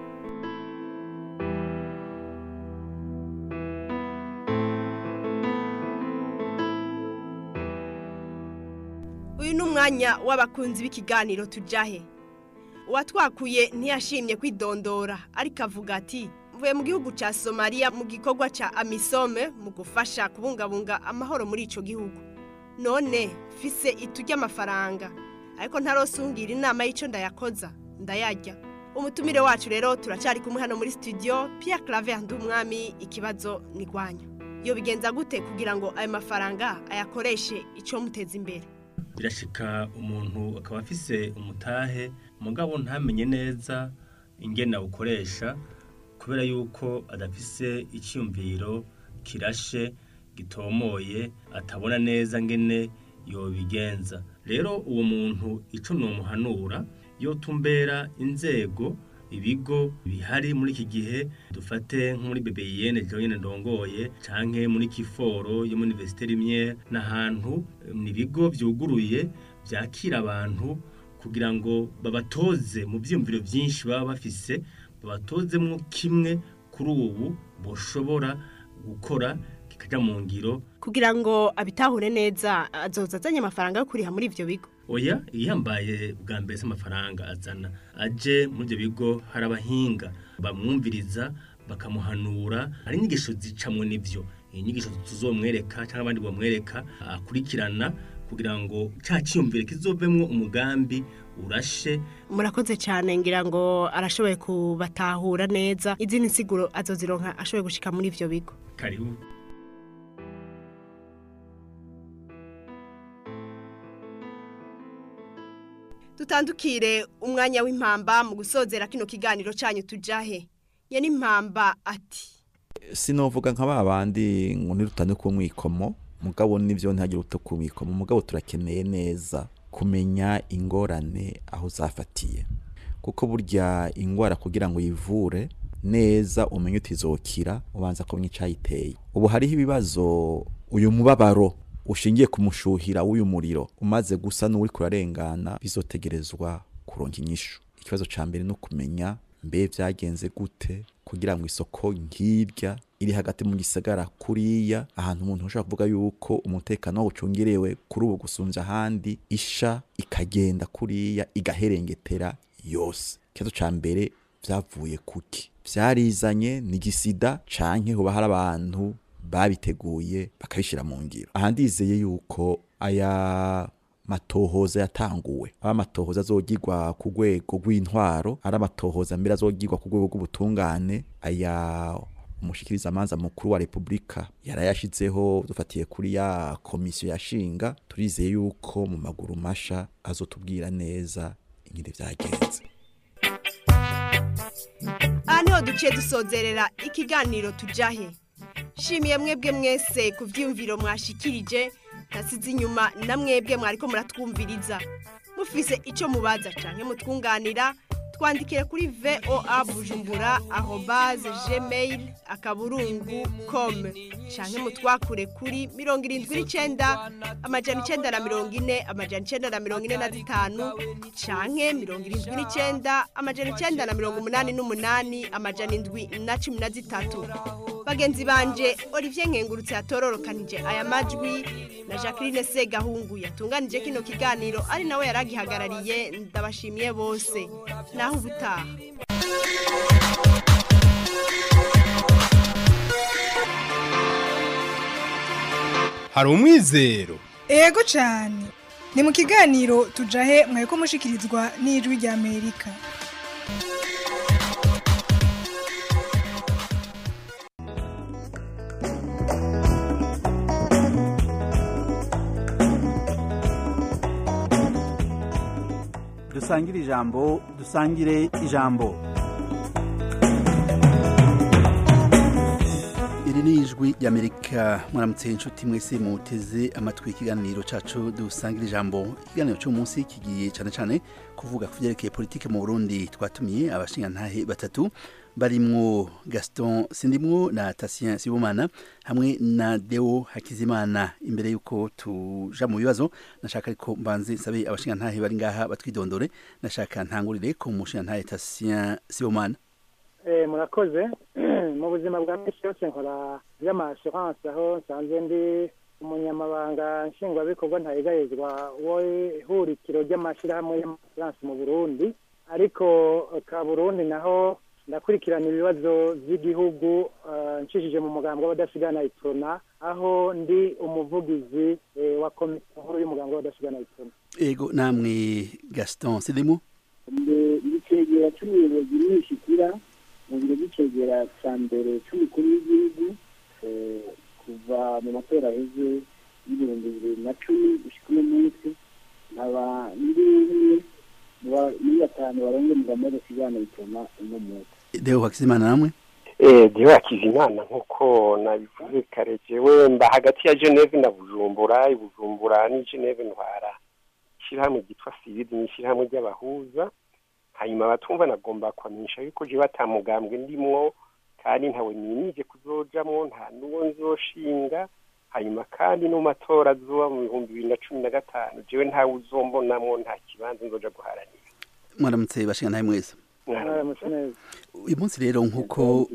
uyu ni umwanya w'abakunzi b'ikiganiro tujahe uwatwakuye ntiyashimye kwidondora ariko avuga ati mvuye mu gihugu cya somaliya mu gikorwa cya amisome mu gufasha kubungabunga amahoro muri icyo gihugu none fise itu ry'amafaranga ariko ntarosungira inama y'icyo ndayakoza ndayarya umutumire wacu rero turacyari kumwe hano muri studio Pierre Claver umwami ikibazo ni rwanyu iyo bigenza gute kugira ngo ayo mafaranga ayakoreshe icyo muteza imbere birashika umuntu akaba afise umutahe mugabo ntamenye neza ingene awukoresha kubera yuko adafise icyumviro kirashe gitomoye atabona neza ngene yobigenza rero uwo muntu ico nomuhanura yotumbera inzego ibigo bihari muri iki gihe dufate nko muri BBN jewe nyene ndongoye canke muri Kiforo yo muri Université Rimwe n'ahantu ni ibigo vyuguruye vyakira abantu kugira ngo babatoze mu vyumviro vyinshi baba bafise babatozemwo kimwe kuri ubu boshobora gukora kikaja mu ngiro kugira ngo abitahure neza azoza azanye amafaranga yo kuriha muri ivyo bigo oya ihambaye bwa mbere se amafaranga azana aje muri ibyo bigo hari abahinga bamwumviriza bakamuhanura hari inyigisho zicamwe n'ibyo inyigisho tuzomwereka cyangwa abandi bamwereka akurikirana kugira ngo cya cyiyumvire kizovemwo umugambi urashe murakoze cyane ngira ngo arashoboye kubatahura neza izindi nsiguro azozironka ashoboye gushika muri ivyo bigo karibu dutandukire umwanya w'impamba mu gusozera kino kiganiro cyanyu tujahe ye n'impamba ati sinovuga nka ba bandi ngo nirutane ku mwikomo mugabo nivyo ntagire uto ku mwikomo mugabo turakeneye neza kumenya ingorane aho zafatiye kuko burya ingwara kugira ngo yivure neza umenye utizokira ubanza kumenya icayiteye ubu hariho ibibazo uyu mubabaro ushingiye ku mushuhira w'uyu muriro umaze gusa n'uri kurarengana bizotegerezwa kuronka inyishu ikibazo ca mbere no kumenya mbe vyagenze gute kugira ngo isoko nk'irya iri hagati mu gisagara kuriya ahantu umuntu ashobora kuvuga yuko umutekano ucungerewe kuri ubu gusumvya ahandi isha ikagenda kuriya igaherengetera yose ikibazo ca mbere vyavuye kuki vyarizanye ni gisida canke hoba hari abantu babiteguye bakabishyira mu ngiro aha ndizeye yuko aya matohoza yatanguwe aba amatohoza azogirwa ku rwego rw'intwaro ari amatohoza mbere azogirwa ku rwego rw'ubutungane aya umushikiriza amanza mukuru wa repubulika yarayashizeho dufatiye kuri ya komisiyo yashinga turizeye yuko mu maguru masha azotubwira neza ingene vyagenze aha niho duciye dusozerera ikiganiro tujahe shimiye mwebwe mwese ku byiyumviro mwashikirije ntasize inyuma na mwebwe mwariko muratwumviriza mufise icyo mubaza cyangwa mutwunganira twandikire kuri voa bujumbura arobaze gmail akaburungu com cyangwa mutwakure kuri mirongo irindwi n'icyenda amajana icyenda na mirongo ine amajana icyenda na mirongo ine na zitanu cyangwa mirongo irindwi n'icyenda amajana icyenda na mirongo umunani n'umunani amajana indwi na cumi na zitatu bagenzi banje olivier nkengurutse yatororokanije aya majwi na jacqueline segahungu yatunganije kino kiganiro ari nawe yari agihagarariye ndabashimiye bose naho ubutaha hari umwizero ego cyane ni mu kiganiro tujahe mwari mushikirizwa n'ijwi rya amerika dusangire ijambo dusangire ijambo iri ni ijwi ry'amerika mwaramutse inshuti mwese muteze amatwi ikiganiro cyacu dusangira ijambo ikiganiro cy'umunsi kigiye cyane cyane kuvuga ku byerekeye politike mu burundi twatumiye abashingantahe batatu barimwo gaston sindimwo na tasien sibomana hamwe na deo hakizimana imbere y'uko tuja mu bibazo nashaka ariko mbanze nsabe abashingantahe bari ngaha batwidondore nashaka ntangurire ku mushingantahe tasien sibomana Eh, murakoze mu buzima bwa misi yose nkora by'amassurance aho nsanzwe ndi umunyamabanga nshingwabikorwa ntayegayezwa w'ihurikiro ry'amashyirahamwe y'amassurance mu burundi ariko ka burundi naho ndakurikirana ibibazo by'igihugu eh, nshishije mu mugambi w'abadasigana iprona aho ndi umuvugizi eh, wa komite nkuru y'umugambi w'abadasigana iprona ego namwe gaston sindimwo igicegera cy'umuyobozi n'ishikira mu biro by'icegera cya mbere cy'umukuru w'igihugu eh, kuva mu matora aheze y'ibihumbi bibiri na cumi gushyika uno munsi nkaba ndi umwe mu ba- muri batanu barongo mu gahunda kiganiro bituma uno munsi deo hakizimana namwe Eh, Dieu Hakizimana nk'uko nabivuze kare jewe mba hagati ya Geneve na Bujumbura i Bujumbura ni Geneve ntwara ishyirahamwe ryitwa Sirizi ni ishyirahamwe ry'abahuza hanyuma abatumva nagomba kwamenyesha yuko jewe atamugambwe ndimwo kandi ntawe ninije kuzojamwo nta n'uwo nzoshinga hanyuma kandi no mu matora azoba mu bihumbi bibiri na cumi na gatanu jewe ntawe uzombonamwo nta kibanza nzoja guharanira mwaramutse bashingantahe mwese mwaramutse neza uyu munsi rero nk'uko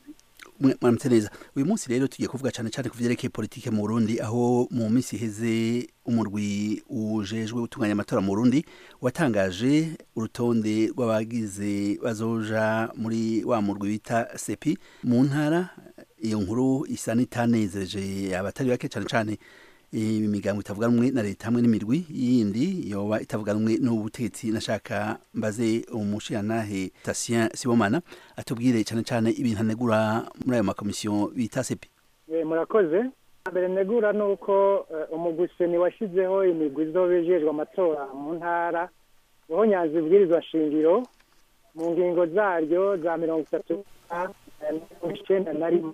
mwe- mwaramutse neza uyu munsi rero tugiye kuvuga cyane cyane ku byerekeye politike mu burundi aho mu minsi iheze umurwi ujejwe gutunganya amatora mu burundi watangaje urutonde rw'abagize bazoja muri wa murwi bita sepi mu ntara iyo nkuru isa n'itanezereje abatari bake cyane cyane imigambo itavuga rumwe na leta hamwe n'imirwi yindi yoba itavuga rumwe n'ubutegetsi nashaka mbaze umushirantahe Tasien Sibomana atubwire cyane cyane ibintu anegura muri ayo makomisiyo bita sepi Eh, murakoze mbere negura ni uko eh, umuguseni washyizeho imigwi izobejejwe amatora mu ntara niho nyanza ibwirizwa shingiro mu ngingo zaryo za mirongo itatu na mirongo icyenda na rimwe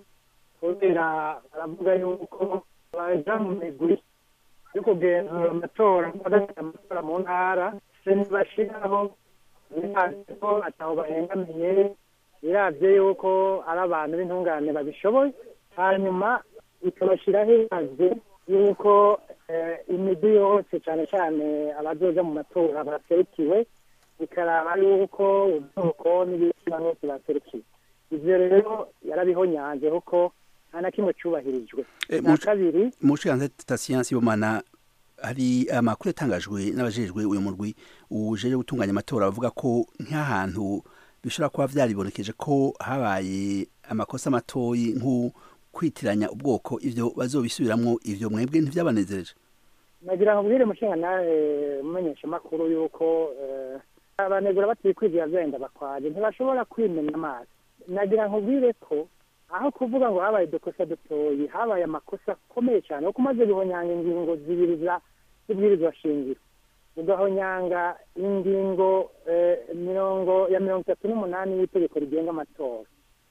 kubera baravuga yuko baja mu migwi yo kugenzura amatora bagatanga amatora mu ntara se ntibashiraho bihanze ko ataho bahengamiye biravye yuko ari abantu b'intungane babishoboye hanyuma ikabashyiraho ihaze yuko eh, imigwi yose cyane cyane abazoza mu matora baserukiwe bikaraba yuko ubwoko n'ibitsina bose baserukiwe ivyo rero yarabihonyanze kuko nta na kimwe cyubahirijwe Eh, na muca- kabiri umushirantahe Tasien Sibomana hari amakuru yatangajwe n'abajejwe uyu murwi uje gutunganya amatora bavuga ko nk'ahantu bishobora kuba vyaribonekeje ko habaye amakosa matoyi nko kwitiranya ubwoko ivyo bazobisubiramwo ivyo mwebwe ntivyabanezereje nagira ngo mbwire mushinga nawe mumenyesha amakuru yuko eh, abanegura batikwizira vyenda bakwaje ntibashobora kwimena amazi nagira nkubwire ko aho kuvuga ngo habaye udukosa dutoyi habaye amakosa akomeye cyane kuko umaze guhonyanga ingingo zibiri za z'ibwirizwa shingiro ugahonyanga ingingo eh, mirongo ya mirongo itatu n'umunani y'itegeko rigenga amatora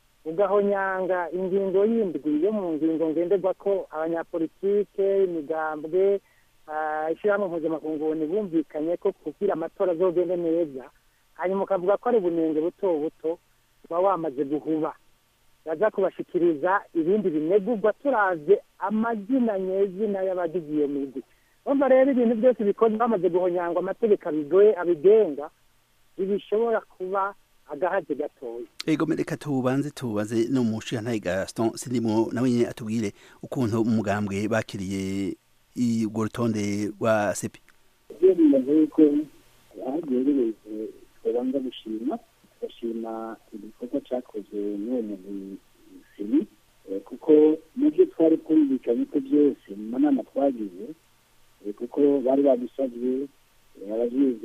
ugahonyanga ingingo y'indwi yo mu ngingo ngenderwa ko abanyapolitike imigambwe ah, ishyirahamwe mpuzamakungu bumvikanye ko kugira amatora azogende neza hanyuma ukavuga ko ari ubunenge buto buto uba wamaze guhuba baza kubashikiriza ibindi binegurwa turavye amazina nyezina y'abagize iyo migwi urumva rero ibintu byose bikozwe bamaze guhonyangwa amategeko abigoye abigenga ntibishobora kuba agahaze gatoya ego reka tubanze tubaze n'umushirantahe Gaston Sindimwo nawe nyene atubwire ukuntu umugambwe bakiriye i- urwo rutonde rwa sepi ibyo bimaze yuko ahagerereze twabanza gushima tugashima igikorwa cyakozwe n'uwo muntu sini eh, kuko mu byo twari twumvikanye ko byose mu manama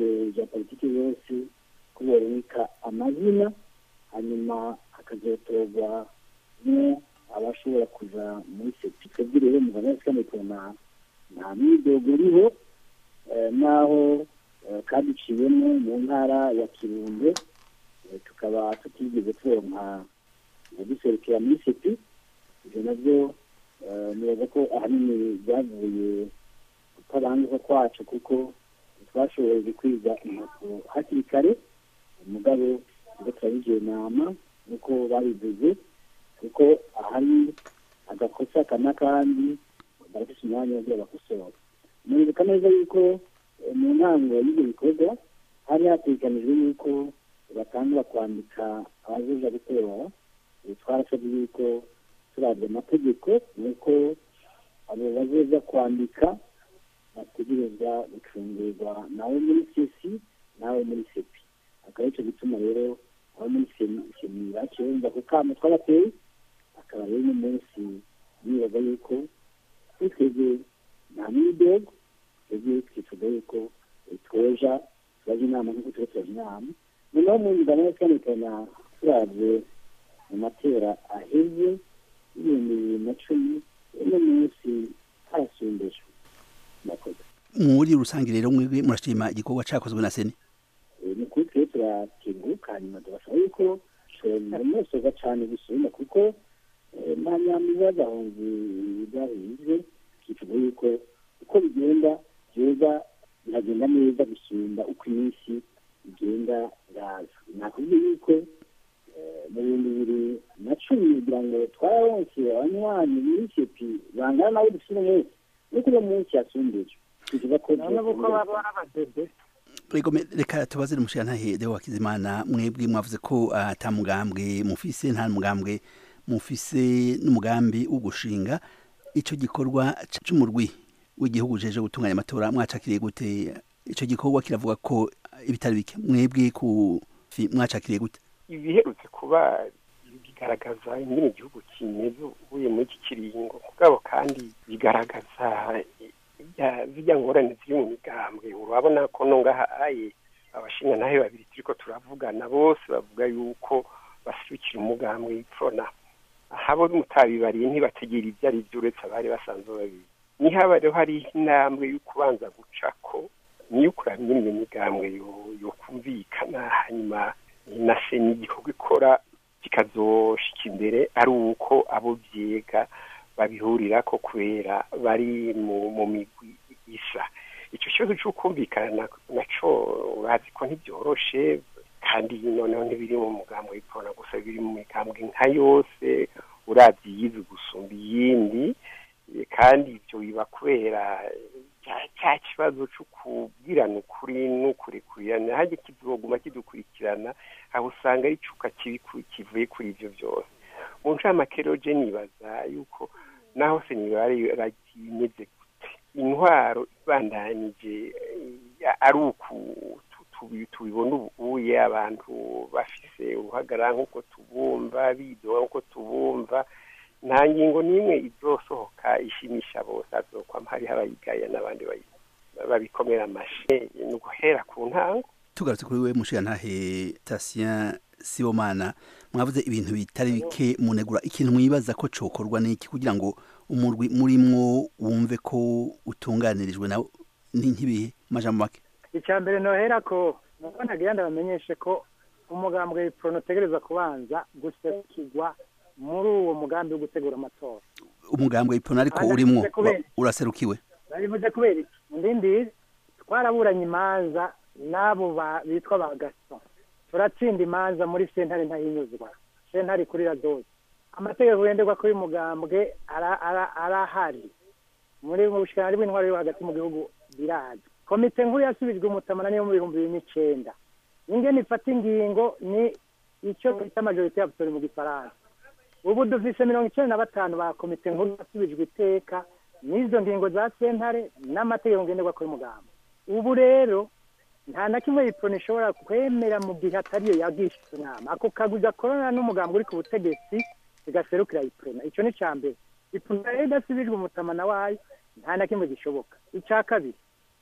imigambwe ya politiki yose ko boreka amazina hanyuma hakazotorwa mo abashobora kuja muri sepi twebwe rero mu banyasikamwe tubona nta mwidogo uriho eh, naho eh, kandi iciyemo mu ntara ya kirundo eh, tukaba tutigeze turonka duserukira muri sepi ibyo nabyo eh, nibaza ko ahanini byavuye kutabanguka kwacu kuko twashoboye kwiga impapuro hakiri kare umugabo ubwo turabigiye inama nk'uko babivuze kuko ahari agakosa aka n'akandi barafite umwanya wo bakosora muribuka neza yuko eh, mu ntango y'ibyo bikorwa hari hateganijwe yuko batangura kwandika abazoja gutora Eh, twarasabye yuko turabye amategeko nuko abo bazoza kwandika bategerezwa gucungurwa nawe muri sesi nawe muri sepi akaba aricyo gituma rero abo muri semi semi baciye bumva ku kamo twabateye akaba rero uno munsi nibaza yuko kuri twebwe nta mwidogo twebwe twifuza yuko eh, twoja turaje inama nk'uko tuba turaje inama noneho mu ngano yo twerekana turabye mu matera aheze y'ibihumbi bibiri na cumi uno munsi harasumbejwe murakoze muri rusange rero mwebwe murashima igikorwa cakozwe na seni Eh, ni kuri twe turakenguka hanyuma tubasaba yuko musoza cyane gusubira kuko eh, nta nyamiza gahunzi byahize kivuga yuko uko bigenda byoza biragenda neza gusumba uko iminsi igenda iraza nakubwiye yuko eh, mu bihumbi bibiri na cumi kugira ngo twararonse abanywanyi muri sepi bangana nabo dufite uno munsi nuko uno munsi yasumbije tuvuga ko nabo ko baba ari abadede Rego me- reka tubaze umushirantahe Deo Hakizimana mwebwe mwavuze ko ata mugambwe mufise nta mugambwe mufise n'umugambi wo gushinga ico gikorwa c- c'umurwi w'igihugu jeje gutunganya amatora mwacakiriye gute ico gikorwa kiravuga ko ibitari bike mwebwe ku fi- mwacakiriye gute ibiherutse kuba bigaragaza ingene igihugu kimeze uvuye muri iki kiringo mugabo kandi bigaragaza ya- zirya ngorane ziri mu migambwe urabona ko no ngaha aye abashinga nawe babiri turiko turavugana bose bavuga yuko basubikira umugambwe w'ipfona habo mutabibariye ntibategera ibyo ari byo uretse abari basanzwe babizi nihaba rero hari intambwe yo kubanza gucako niyo kuraba ingene iyo migambwe yo- yokumvikana hanyuma na seni igikorwa ikora kikazoshika imbere ari uko abo vyega babihurirako kubera bari mu, mu migwi isa ico kibazo c'ukumvikana naco urazi ko ntibyoroshe kandi noneho ntibiri mu mugambwe w'ipfona gusa biri mu migambwe nka yose urazi yize gusumba iyindi Eh, kandi ivyo biba kubera cya- cya kibazo co kubwirana ukuri n'ukurekurana hajya kizoguma kidukurikirana aho usanga ari icuka kibi ku- kivuye kuri ivyo vyose mu ncamake rero je nibaza yuko naho se nibare imeze gute intwaro ibandanije eh, ari uku tu- tubi- tubibona ubuye abantu bafise uruhagarara nk'uko tubumva bidoga nk'uko tubumva nta ngingo n'imwe izosohoka ishimisha bose azokwama hariho abayigaya n'abandi bayi- babikomera amashe ni uguhera ku ntango tugarutse kuri we mushirantahe Tatien Sibomana mwavuze ibintu bitari bike munegura ikintu mwibaza ko cokorwa n'iki kugira ngo umurwi murimwo wumve ko utunganirijwe nawe ni nk'ibihe majambo make icya mbere nohera ko nuko nagira ndabamenyeshe ko umugambwe w'ipfona utegereza kubanza guserukirwa muri uwo mugambi wo gutegura amatora umugambwe ipona ariko Hanyuma urimwo bivuze kubera- wa- uraserukiwe babivuze kubera iki ndindi twaraburanye imanza n'abo ba- bitwa ba gaso turatsinda imanza muri sentare ntahinyuzwa sentare kuri radoze amategeko yenderwa kuri mugambwe ara- ara- arahari muri mu bushikiranganji bw'intwaro yo hagati mu gihugu birazi komite nkuru yasubijwe umutamana niyo mu bihumbi bibiri n'icenda ingene ifata ingingo ni icyo bita majorite y'abasore mu gifaransa ubu dufise mirongo icenda na batanu ba komite nkuru yasubijwe iteka n'izo ngingo za sentare n'amategeko ngenderwa kuri mugamba ubu rero nta na kimwe ipfona ishobora kwemera mu gihe atariyo yagishije inama ako kagwi gakorana n'umugambi uri ku butegetsi bigaserukira ipfona ico ni ca mbere ipfona rero idasubijwe umutamana wayo nta na kimwe gishoboka ica kabiri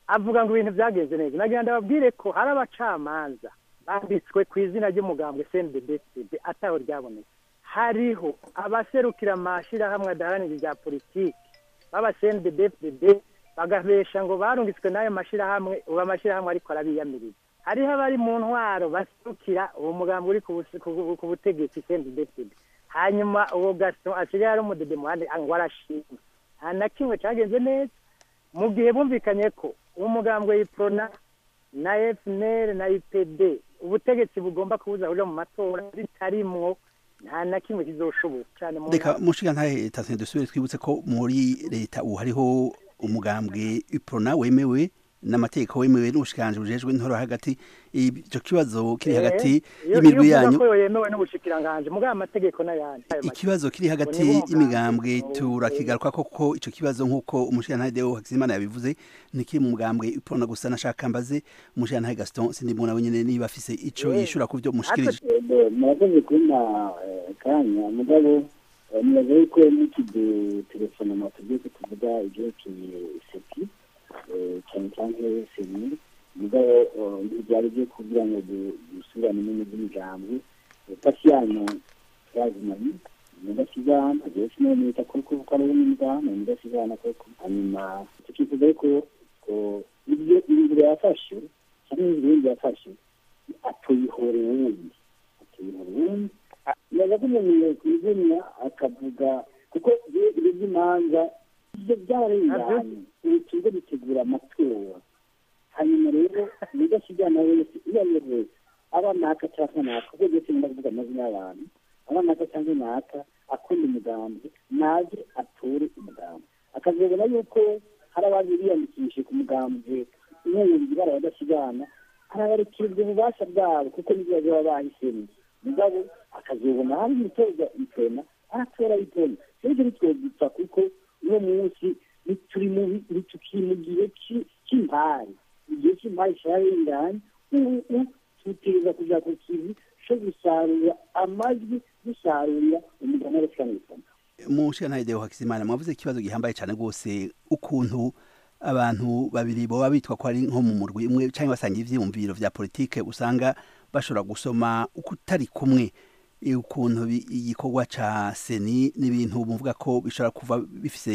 avuga ngo ibintu byagenze neza nagira ndababwire ko hari abacamanza banditswe ku izina ry'umugambwe cndbcd ataho ryabonetse hariho abaserukira amashirahamwe adaharanira ibya politiki baba cndbcd bagabesha ngo barungitswe n'ayo mashirahamwe ubu amashirahamwe ariko arabiyamiriza hariho abari mu ntwaro baserukira uwo mugambwe uri ku busi- ku- ku butegetsi cndbcd hanyuma uwo gaston asigaye ari umudede muhande ngo arashima nta na kimwe cyagenze neza mu gihe bumvikanye ko umugambwe yiprona na fnr na ipd ubutegetsi bugomba kubuza kuja mu matora bitarimwo nta na kimwe kizoshoboka cyane mu reka mushiga ntahe tasine dusubire twibutse ko muri leta ubu hariho umugambwe iprona wemewe n'amategeko wemewe n'ubushikanje bujejwe intoro hagati ico kibazo kiri hagati y'imirwi yanyu ko yemewe n'ubushikiranganje mugabo amategeko n'ayandi ikibazo kiri hagati y'imigambwe turakigaruka koko ico kibazo nk'uko umushirantahe deo hakizimana yabivuze ntikiri mu mugambwe iprona gusa nashaka mbaze umushirantahe gaston sindimuna wenyene niba afise ico yishura ku vyo mushikirije murakoze kubona eh, kanya mugabo eh, nibaza yuko n'ikidu telefonoma tugiye ko tuvuga ibyerekeye seti eh, cyane cyane seni mugabo eh, ntibyari byo kugira ngo du- dusubirane n'ibintu by'imigambi Eh, pasi yanyu yazimanye mudasigana agiye sinonita kuko kuko ari n'imigambi mudasigana koko hanyuma tukifuza yuko ko ibyo inzira yafashe cyangwa inzira yafashe atuyihorera wundi atuyihorera wundi yaza ko umuntu yakwizimya akavuga kuko ibyo by'imanza ibyo byarenganye ubu tuze dutegura amatora hanyuma rero mudasigana wese iyo ari we wese aba naka cyangwa naka kuko ndetse ndavuga amazina y'abantu aba naka cyangwa naka akunda umugambi naze atore umugambi akazabona yuko hari abandi biyandikishije ku mugambi nk'ubundi bara badasigana arabarekererwa ububasha bwabo kuko nibyo baba bahisemo mugabo akazobona hari umutoza itona aratora itona rero ntitwogipfa kuko uno munsi turi mu tukiri mu gihe ci- cy'impari igihe cy'impari cyarenganye ubu tuteza kuja ku kivi co gusarura amajwi dusarurira umugani w'abakiranirikana umushirantahe deo hakizimana mwavuze ikibazo gihambaye cyane rwose ukuntu abantu babiri boba bitwa ko ari nko mu murwi umwe cyangwa basangiye ivyiyumviro vya politike usanga bashobora gusoma uko utari kumwe eh, ukuntu bi- igikorwa ca seni n'ibintu muvuga ko bishobora kuva bifise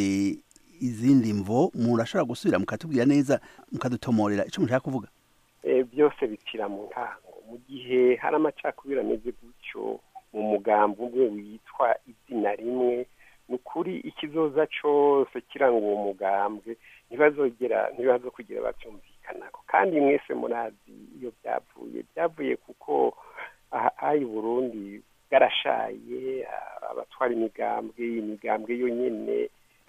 izindi mvo murashobora gusubira mukatubwira neza mukadutomorera ico mushaka kuvuga Eh, byose bipfira mu ntango mu gihe hari amacakubiri ameze gutyo mu mugambi umwe witwa izina rimwe ni ukuri ikizoza cose kiranga uwo mugambwe ntibazogera ntibazokugira bavyumvikanako kandi mwese murazi iyo byavuye byavuye kuko aha aha i burundi bwarashaye ah, abatwara imigambwe imigambwe yo nyene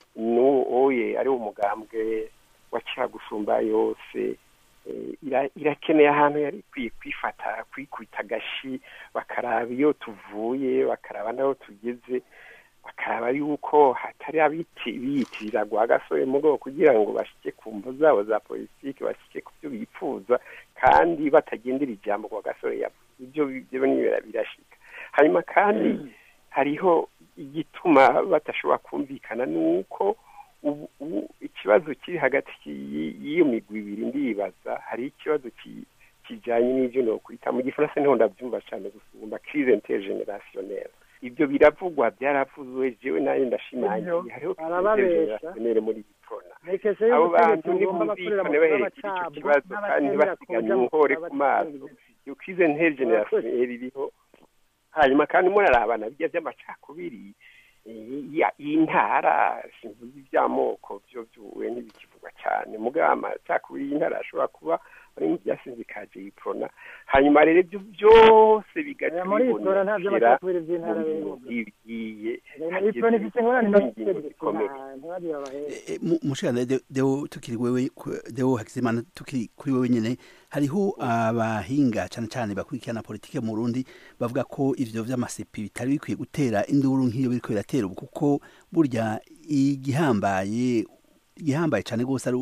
n'uwoye ari wo mugambwe wa kera gusumba yose eh, ira- irakeneye ahantu yari ikwiye kwifata kwikubita agashi bakaraba iyo tuvuye bakaraba n'aho tugeze bakaraba yuko hatari abiti biyitirira gwa gasore mu rwego kugira ngo bashike ku mvo zabo za politiki bashike ku byo bifuza kandi batagendera ijambo gwa gasore yavuze ibyo byo nibera birashika hanyuma kandi hariho igituma badashobora kumvikana ni uko ubu ubu ikibazo kiri hagati y'i- y'iyo migwi ibiri ndibaza hari ikibazo ki- kijanye n'ivyo nokwita mu gifaransa niho ndavyumva cane gusumba crise intergenerationnelle ibyo biravugwa byaravuzwe jewe nayo ndashimangiye hariho crise barababesha. intergenerationnelle muri biprona rekese abo y'ubutegetsi bantu bugomba bakorera mu ntibumvikane baherekera ico bw'abacabwa kibazo kandi n'abatemera ntibasiganye kuja mu inkore ku kuba maso iyo crise intergenerationnelle iriho hanyuma kandi murarabana bijya by'amacakubiri eh, ya- y'intara simvuze iby'amoko byo byuwe ntibikivugwa cyane mugabo amacakubiri y'intara ashobora kuba ari mu byasinzikaje iprona hanyuma rero ibyo byose bigaca muri itora nta bibonekera by'amacakubiri by'intara mu birimo bintu bigiye iprona ifite ingorane ingingo zikomeye ntibabibabahera mushikana deo tukiri wewe ku- deo hakizimana tukiri kuri wewe nyene hariho abahinga cyane cyane bakurikirana politike mu Burundi bavuga ko ivyo vy'amasepi bitari bikwiye gutera induru nk'iyo biriko biratera ubu kuko burya igihambaye igihambaye cyane gose ari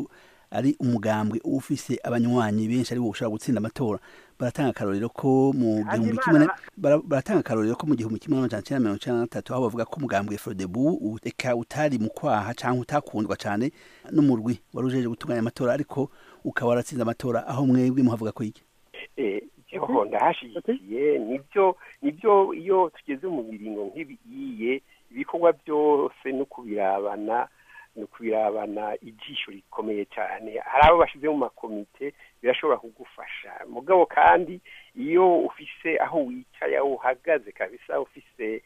ari umugambwe ufise abanywanyi benshi ari ushobora gutsinda amatora baratanga akarorero ko mu gihumbi kimwe na- bara- baratanga akarorero ko mu gihumbi kimwe n'amajana cyenda mirongo icyenda na gatatu aho bavuga ko umugambwe Frodebu eka utari mu kwaha cyangwa utakundwa cyane n'umurwi wari ujeje gutunganya amatora ariko ukaba waratsinze amatora aho mwebwe muhavuga ko iki eh jeho ndahashigikiye nibyo nibyo iyo tugeze mu biringo nk'ibiye ibikorwa byose no kubirabana no kubirabana ijisho rikomeye cyane hari abo bashyize mu makomite birashobora kugufasha mugabo kandi iyo ufise aho wicaye aho uhagaze kabisa ufise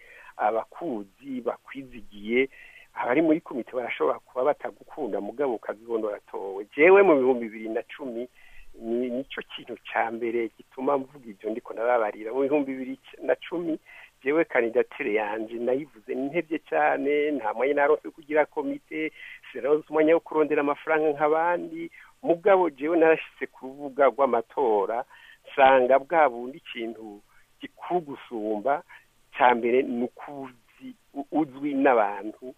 abakuzi bakwizigiye abari muri komite barashobora kuba batagukunda mugabo ukabibona uratowe jewe mu bihumbi bibiri na cumi ni nicyo kintu cya mbere gituma mvuga ibyo ndiko narabarira mu bihumbi bibiri na cumi jewe kandidatire yanje nayivuze ntebye cyane nta mwanya narose wo kugira komite sinarose umwanya wo kurondera amafaranga nk'abandi mugabo jewe narashyize ku rubuga rw'amatora nsanga bwa bundi ikintu gikuru gusumba cya mbere ni ukuzi uzwi n'abantu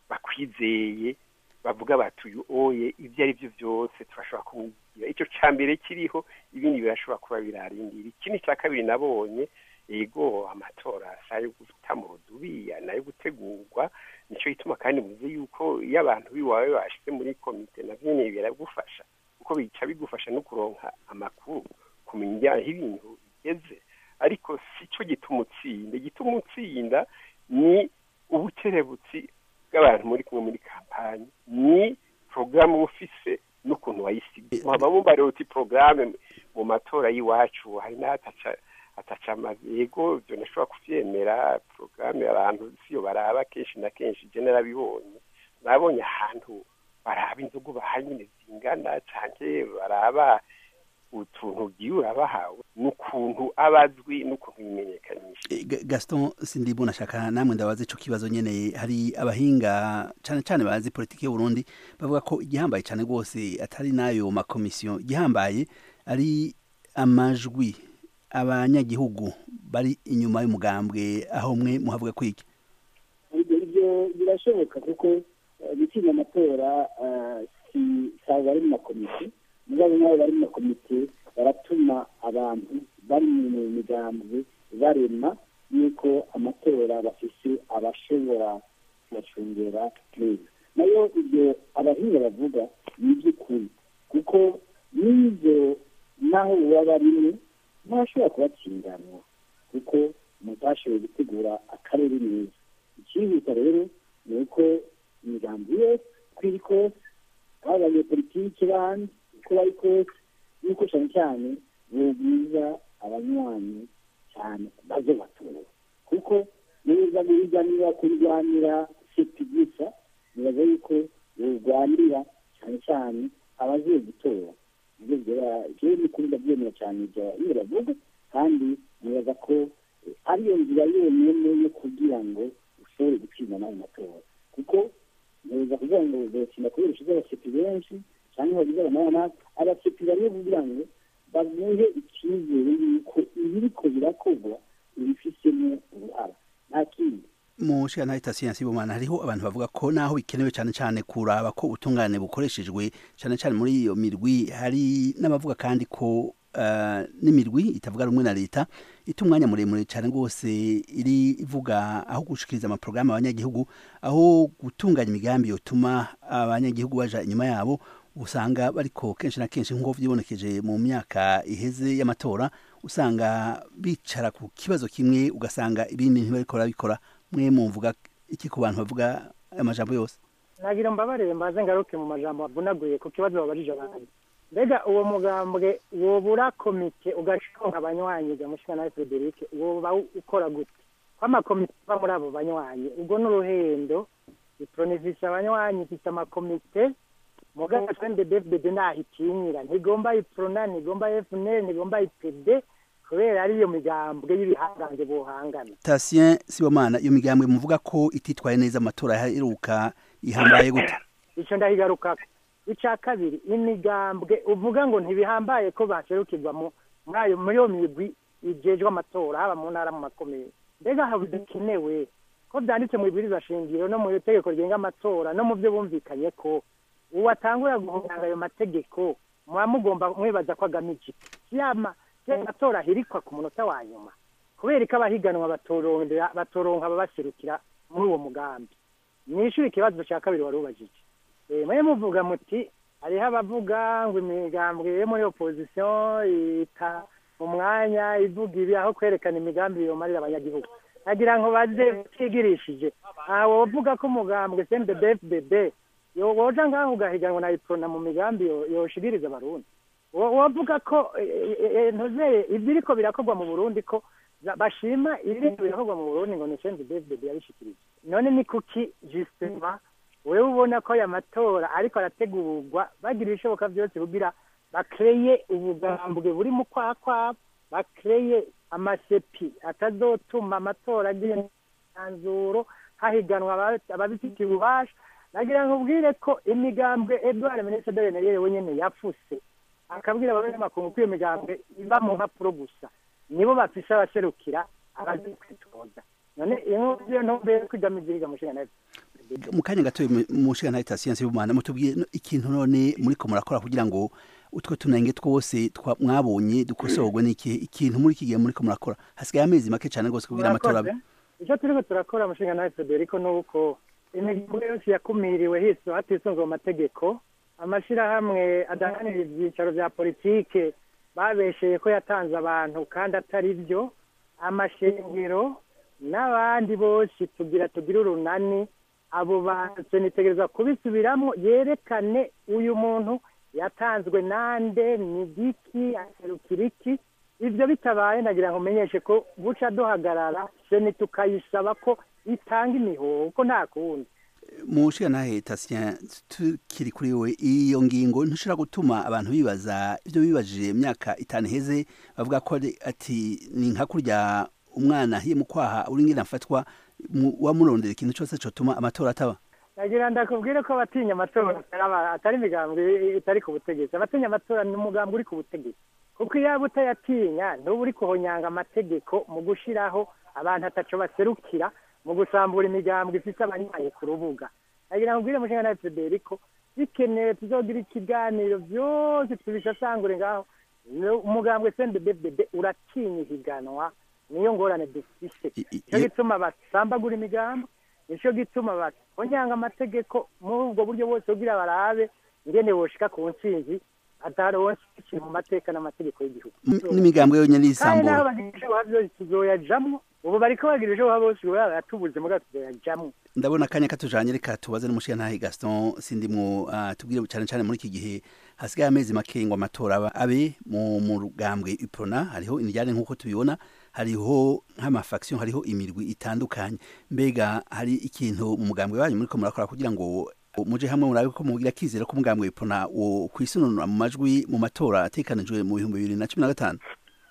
bakwizeye bavuga bati uyu oye ibyo ari byo byose turashobora kumubwira icyo cya mbere kiriho ibindi birashobora kuba birarindira ikindi cya kabiri nabonye yego amatora si ayo guta mu rudubiya nayo gutegurwa nicyo gituma kandi muzi yuko iyo abantu biwawe bashyize muri komite nabyo nyine biragufasha kuko bica bigufasha no kuronka amakuru kumenya aho ibintu bigeze ariko si cyo gituma utsinda gituma utsinda ni ubukerebutsi bw'abantu muri kumwe muri kampani ni porogaramu ufise n'ukuntu wayisiga muhaba mubare uti porogaramu mu matora y'iwacu hari n'ahataca ataca amazi yego ibyo ntashobora kubyemera porogaramu abantu siyo baraba kenshi na kenshi je narabibonye nabonye ahantu baraba inzoga baha nyine zingana canke baraba utuntu ugiye urabahawe n'ukuntu abazwi n'ukuntu yimenyekanisha E, Ga- Gaston Sindibu nashaka namwe ndabaza ico kibazo nyene hari abahinga cane cane bazi politike y'u Burundi bavuga ko igihambaye cane rwose atari nayo makomisiyo igihambaye ari amajwi abanyagihugu bari inyuma y'umugambwe aho mwe muhavuga kwiki ibyo ibyo birashoboka kuko eh, gutsinda amatora eh, si saba bari mu makomite mugabo nabo bari mu makomite baratuma abantu bari mu migambwe barema yuko amatora bafise abashobora kubacungera neza nayo ibyo abahinga bavuga ni iby'ukuri kuko n'ibyo naho baba barimwe ntashobora kubatsindanwa kuko mutashoboye gutegura akarere neza icyihuta rero ni uko imigambi yose uko iri kose aho abanyepolitike bandi uko bari kose yuko cyane cyane bubwiza abanywanyi cyane bazo batora kuko neza guhiganira kurwanira seti gusa nibaza yuko burwanira cyane cyane abaziye gutora nibyo byaba jewe n'ukuri ndabyemera cyane ibyo iyo bavuga kandi nibaza ko eh, ariyo nzira yonyine yo kugira ngo ushobore gutsinda nayo matora kuko neza kugira ngo uzotsinda kubera ushize abaseti benshi cyangwa bagize abanana abaseti bamwe kugira ngo bamuhe icyizere yuko ibiriko birakorwa ibifisemo uruhara nta kindi mu shira siyansi y'ubumana hariho abantu bavuga ko naho bikenewe cyane cyane kuraba ko ubutungane bukoreshejwe cyane cyane muri iyo mirwi hari n'abavuga kandi ko uh, n'imirwi itavuga rumwe na leta ita umwanya muremure cyane rwose iri ivuga aho gushikiriza amaporogaramu abanyagihugu aho gutunganya imigambi yotuma abanyagihugu baja inyuma yabo usanga bariko kenshi na kenshi nk'uko vyibonekeje mu myaka iheze y'amatora usanga bicara ku kibazo kimwe ugasanga ibindi ntibariko barabikora mwe mumvuga iki ku bantu bavuga amajambo yose nagira mbabarire mbaze ngaruke mu majambo bavunaguye ku kibazo babajije abantu mbega uwo mugambwe wobura komite ugashinga abanywanyi ga mushika na Frederic woba ukora gute ko amakomite ava muri abo banywanyi ubwo n'uruhendo ipronisisha abanywanyi ifite amakomite muganga twende DFDD nahitinyira ntigomba iprona ntigomba FNL ntigomba IPD kubera ariyo migambwe y'ibihangange bohangana Tatien Sibomana iyo migambwe muvuga ko ititwaye neza amatora yaheruka ihambaye gute ico ndahigaruka ica kabiri imigambwe uvuga ngo ntibihambaye ko baserukirwa mu muri ayo muri iyo migwi ijejwe amatora haba mu ntara mu makomeye mbega haba bidakenewe ko byanditse mu ibwiriza shingiro no mu itegeko rigenga amatora no mu byo bumvikanye ko uwo atangura guhanga ayo mategeko muba mugomba mwibaza ko agamije iki yama ya matora ahirikwa ku munota wa nyuma kubera ko abahiganwa batorondera batoronka ababaserukira muri uwo mugambi mwishuri ikibazo cya kabiri wari ubajije Eh, mwe muvuga muti hariho abavuga ngo imigambwe yo muri opozisiyo ita mu mwanya ivuga ibi aho kwerekana imigambi yomarira abanyagihugu nagira ngo baze batigirishije aha wovuga ko umugambwe cndbfbb yo woja ngaho ugahiganwa na iprona mu migambi yo- yoshigiriza abarundi Wo- wovuga ko eh, eh, eh, ntuzeye ibyo iriko birakorwa mu burundi ko za- bashima ibiriko birakorwa mu burundi ngo ni cndbfbb yabishikirije none ni kuki justement wewe ubona ko aya matora ariko arategurwa bagira ibishoboka byose kugira bakreye ubugambwe buri mu kwakwa bakreye amasepi atazotuma amatora agira imyanzuro hahiganwa aba- ababifitiye ububasha nagira ngo ubwire ko imigambwe edouard minisitiri nariye wenyene yafuse akabwira abanyamakuru ko iyo migambwe iba mu mpapuro gusa nibo bafise abaserukira abazi kwitoza none iyo ntumbere kwigamiza iriga mushinga nayo mu kanya gato mu nshinga ta siyansi y'ubumana mutubwiye no- ikintu none muriko murakora kugira ngo utwo tunenge twose twa- mwabonye dukosorwe n'iki ikintu muri iki gihe muriko murakora hasigaye amezi make cyane rwose kugira amatora abe icyo turiko turakora umushinga nawe federico ni uko imihigo yose yakumiriwe hiso hatisunzwe mu mategeko amashyirahamwe adahanira ibyicaro bya politike babesheye ko yatanze abantu kandi atari byo amashengero n'abandi bose tugira tugire urunani abo bantu nitegereza kubisubiramo yerekane uyu muntu yatanzwe nande ni giki aserukira iki ibyo bitabaye nagira ngo umenyeshe ko buca duhagarara seni tukayisaba ko itanga imihoho ko nta kundi mu nshinga nahe tasiya tukiri kuri we iyo ngingo ntushobora gutuma abantu bibaza ibyo bibajije mu myaka itanu iheze bavuga ko ari- ati ni nka kurya umwana ahiye mu kwaha uri ngira mfatwa mu- wamurondera ikintu cyose cyotuma amatora ataba nagira ndakubwire ko abatinya amatora atari aba- atari imigambwe itari ku butegetsi abatinya amatora ni umugambi uri ku butegetsi kuko iyo waba utayatinya ntuba uri kuhonyanga amategeko mu gushiraho abantu ataco baserukira mu gusambura imigambwe ifite abanyaye ku rubuga nagira ngo ubwire mushinga na federico bikenewe tuzogira ikiganiro byose tubisasangure ngaho No- umugambwe sndbbd uratinya ihiganwa niyo ngorane dufise nicyo gituma basambagura imigambi nicyo gituma bahonyanga amategeko muri ubwo buryo bwose kugira barabe ingene boshika ku ntsinzi ataronse ikintu mu mateka n'amategeko y'igihugu M- n'imigambwe yonyine kandi y'isambura naho bagira ibishoboka byose tuzoyajamwo ubu bariko bagira ibishoboka bose ubu baratubuze mugabo tuzoyajamwo ndabona akanya katujanye reka tubaze n'umushinga ntahe gaston sindimwo uh, tubwire cyane cyane muri iki gihe hasigaye amezi make ngo amatora aba- abe mu mu rugambwe iprona hariho indijyane nk'uko tubibona hariho nk'amafaction hariho imirwi itandukanye mbega hari ikintu mu mugambwe wanyu muriko murakora kugira ngo muje hamwe murabe ko mugira kizera ko umugambwe iprona wo kwisununura mu majwi mu matora atekanijwe mu bihumbi bibiri na cumi na gatanu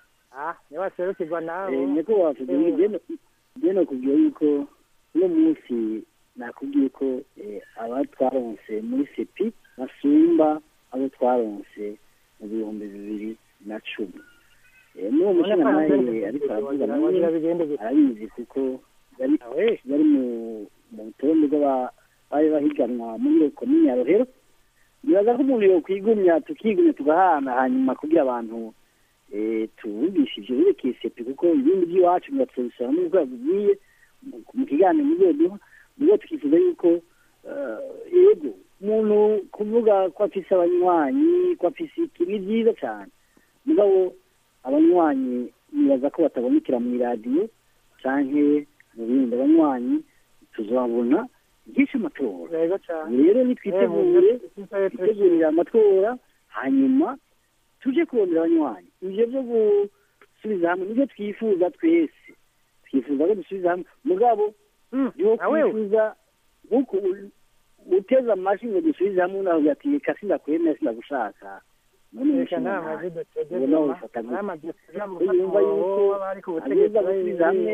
ah niba waserukirwa nawe Eh, niko wavuga njye nakubwiye yuko uno munsi nakubwiye ko eh, aba twaronse muri sepi basumba abo twaronse mu bihumbi bibiri na cumi Eh, n'uwo Ubona ko mushinga nawe arabyemeza ariko aravuga kugira nawe ngo bigende gute. arabizi kuko yari yari mu mu rutonde rw'aba- bari bahiganwa muri iyo komini ya rohero nibaza ko umuntu yokwigumya tukigumya tugahana hanyuma kugira abantu eh, tuvugishe ivyo birekeye sepi kuko ibindi by'iwacu biratubisaba n'uko yabibwiye mu- mu kiganiro mugiye duha nibwo tukifuza yuko eh, yego umuntu kuvuga ko afise abanywanyi ko afise iki ni byiza cyane mugabo abanywanyi nibaza ko batabonekera mu iradiyo canke mu bindi abanywanyi tuzabona byinshi amatora rero nitwitegure twitegurira amatora hanyuma tuje kurondera abanywanyi ivyo vyo gusubiza hamwe nivyo twifuza twese twifuza ko dusubiza hamwe mugabo niwo kwifuza nkuko u- uteze amashyi ngo dusubize hamwe unavuga ati reka sindakwemera sindagushaka none Reka umushinga nta ntahe. mazi dutege ubona zuma, wifata nta gute mazi dutege mu Ko yumva gufata yuko uwo bari ku butegetsi ageza gusubiza hamwe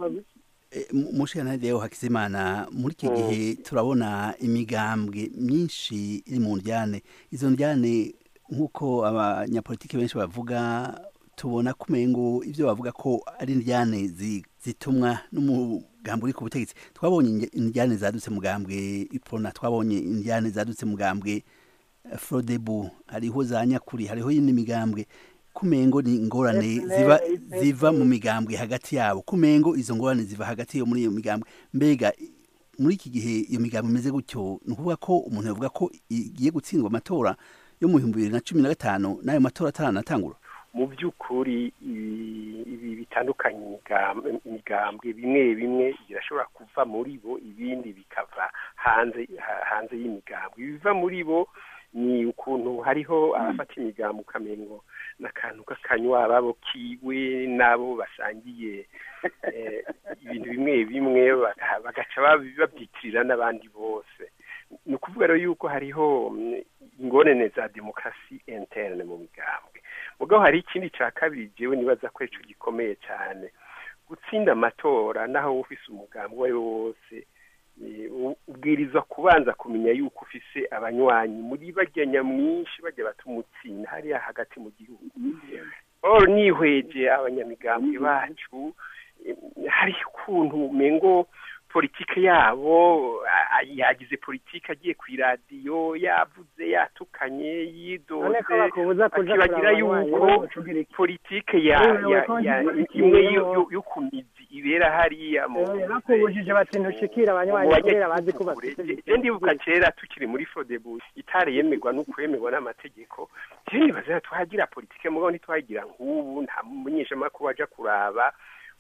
mushikana rero hakizimana muri iki gihe turabona imigambwe myinshi iri mu njyane izo njyane nk'uko abanyapolitiki benshi bavuga tubona kumengo ibyo bavuga ko ari njyane zi- zitumwa n'umugambi mugambwe uri ku butegetsi twabonye inge- indyane zadutse mugambwe ipona twabonye indyane zadutse mugambwe eh, frodebu hariho za nyakuri hariho yindi migambwe kumengo ni ingorane Yes, ziba yes, ziva mu migambwe hagati yabo kumengo izo ngorane ziva hagati yo muri iyo migambwe mbega i- muri iki gihe iyo migambwe imeze gutyo ni ukuvuga ko umuntu yavuga ko igiye gutsindwa amatora yo mu bihumbi bibiri na cumi na gatanu n'ayo matora ataranatangura mu by'ukuri ibi ibi bitandukanye imigam- imigambwe bimwe bimwe birashobora kuva muri bo ibindi bikava hanze ha- hanze y'imigambwe ibiva muri bo ni ukuntu hariho abafata imigambwe ukamengo n'akantu k'akanywa babo kiwe n'abo basangiye eh, ibintu bimwe bimwe baka- bagaca babi- babyitirira n'abandi bose ni ukuvuga rero yuko hariho mm, ingorane za demokarasi interne mu migambwe mugabo hari ikindi cya kabiri jewe nibaza ko ico gikomeye cyane gutsinda amatora naho wowe ufise umugambi uwo ari wo wose eh, u- ubwirizwa kubanza kumenya yuko ufise abanywanyi muri barya nyamwinshi bajya batumutsinda hariya hagati mu gihugu or nihweje abanyamigambwe bacu eh, hari ukuntu umengo politike yabo a- a- yagize politike agiye ku iradiyo yavuze yatukanye yidoze None ko bakubuza kuja akibagira kuraba abanywanyi, yuko wowe ucugira iki? politike ya Wowe ya ko ya ntibagiye imwe yo- yo- yo- yo ku mizi ibera hariya mu Eh, bakubujije bati ntushikira abanywanyi Mu kubera bazi ko bafite je ndibuka kera tukiri muri fodebu itari yemerwa n'ukwemerwa n'amategeko je nibaza twagira politike mugabo ntitwagira nk'ubu nta munyeshamakuru waja kuraba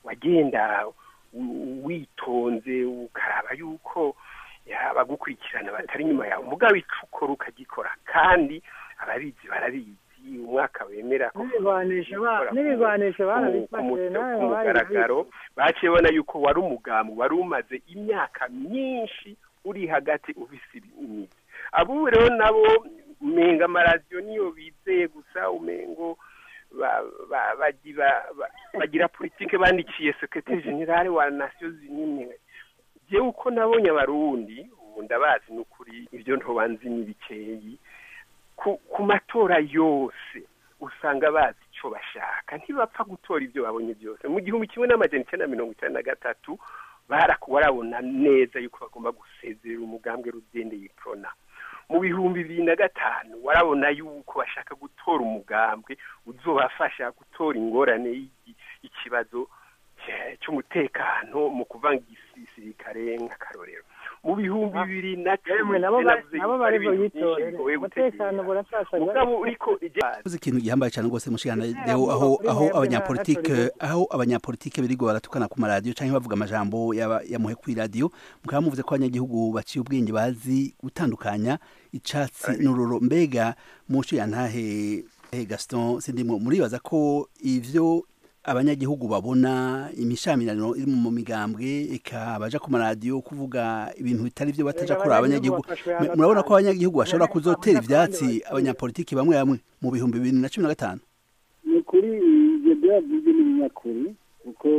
wagenda u- witonze ukaraba yuko abagukurikirana batari inyuma yawe mugabo ico ukora ukagikora kandi ababizi barabizi umwaka wemera ko n'ibigwanisho ba- n'ibigwanisho barabifashe nawe ku wabaye mugaragaro baciye bona yuko wari umugambi wari umaze imyaka myinshi uri hagati ufise imizi abubu rero nabo umenga amaradiyo niyo bizeye gusa umengo ba- ba- bagira ba- bagira politike bandikiye sekretari generale wa nasiyo zinini jewe uko nabonye abarundi ubu ndabazi n'ukuri ibyo ntobanzi ni bikeyi ku, ku matora yose usanga bazi icyo bashaka ntibapfa gutora ibyo babonye byose mu gihumbi kimwe n'amajana icyenda na mirongo icyenda na gatatu baraku barabona neza yuko bagomba gusezerera umugambwe rugendeye prona mu bihumbi bibiri na gatanu warabona yuko bashaka gutora umugambwe uzobafasha gutora ingorane y'iki- ikibazo cya- cy'umutekano mu kuvanga igisirikare nk'akarorero mu bihumbi bibiri na Yemwe, nabo ba- nabo bari buyitorere umutekano burasasagara mugabo uriko Uzi ikintu gihambaye cyane rwose mushikana leo aho aho abanyapolitike aho abanyapolitike birigo baratukana ku maradiyo cyangwa bavuga amajambo yaba- yamuhe ku iradiyo mukaba muvuze ko abanyagihugu baciye ubwenge bazi gutandukanya icatsi n'ururo mbega muco yantahe eh, Gaston sindimwe muribaza ko ivyo abanyagihugu babona imishamirano iri mu migambwe eka baja ku maradiyo kuvuga ibintu bitari byo bataja Erega kuri abanyagihugu abanyagihugu bafashwe Me- hagati. murabona ko abanyagihugu bashobora kuzotera ivyatsi abanyapolitiki bamwe bamwe mu bihumbi bibiri na cumi na gatanu ni ukuri ibyo byavuze n'ibinyakuri kuko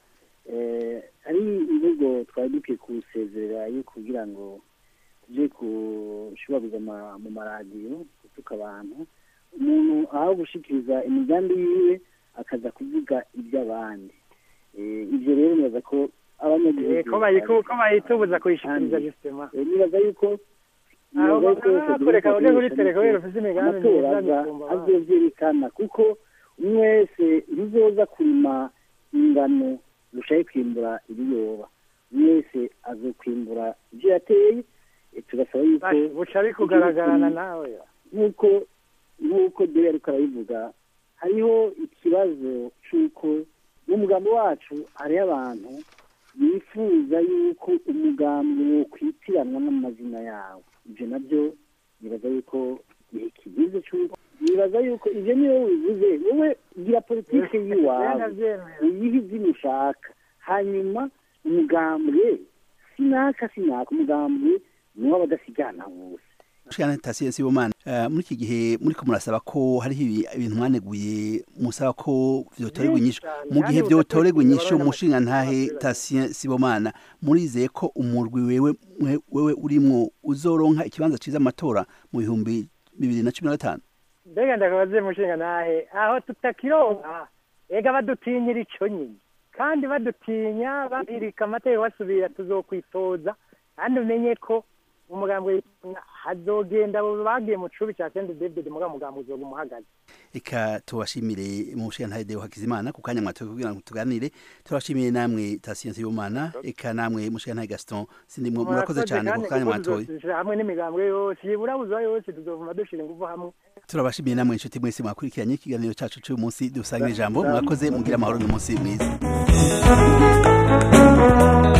eh, ari imvugo twari dukwiye kuwusezerera yo kugira ngo tujye kushubabwiza mu maradiyo gutuka abantu umuntu aho gushikiriza imigambi yiwe akaza kuvuga iby'abandi Eh, ibyo rero nibaza ko abanyagihugu Eh, ko bayiku- ko bayitubuza kuyishikiriza justement Eh, nibaza yuko Aho nibaza yuko bakaba Federico bakureka uje kuri Akoresha telefone niko ufise imigambi amatora myiza aza gusumba abandi. azovyerekana kuko umwe wese ntuzoza kurima ingano rushaye kwimbura ibiyoba umwe wese azokwimbura ivyo yateye eh, tugasaba yuko Bash, buca bikugaragarana nawe nk'uko nk'uko dore ariko arabivuga hariho ikibazo c'uko mu mugambi wacu hariho abantu bifuza yuko umugambi wo kwitiranwa n'amazina yawo ibyo nabyo nibaza yuko igihe kigeze c'uko nibaza yuko ivyo niyo wivuze wowe gira politike y'iwawe uyihe izina ushaka hanyuma umugambwe sinaka sinaka umugambwe niwo abadasigana bose mushikana tasiye sibomana uh, muri iki gihe muri ko murasaba ko hariho ibi- ibintu mwaneguye musaba ko vyotorerwa inyishu mu gihe kandi vyotorerwa inyishu budakurikije mushinga ntahe tasiye sibomana murizeye ko umurwi wewe mwe- wewe urimwo uzoronka ikibanza ciza amatora mu bihumbi bibiri na cumi na gatanu mbega ndakabaze mushinga nahe aho tutakironka ega badutinyira ico nyine kandi badutinya babirika amategeko basubira tuzokwitoza kandi umenye ko umugambi hazogenda abo bagiye mu cubi cya sende david muga mugambi uzoga umuhagaze eka tubashimire mu nshinga Deo Hakizimana ku kanya mwatoye kugira ngo tuganire turabashimiye namwe Tasiyanse y'Imana eka namwe mu nshinga Gaston sindimwe murakoze cyane ku kanya mwatoye hamwe n'imigambwe yose yiburabuza yose tuzovuma dushira ingufu hamwe turabashimiye namwe inshuti mwese mwakurikiranye ikiganiro cyacu cy'uyu munsi dusangira ijambo mwakoze mugira amahoro n'umunsi mwiza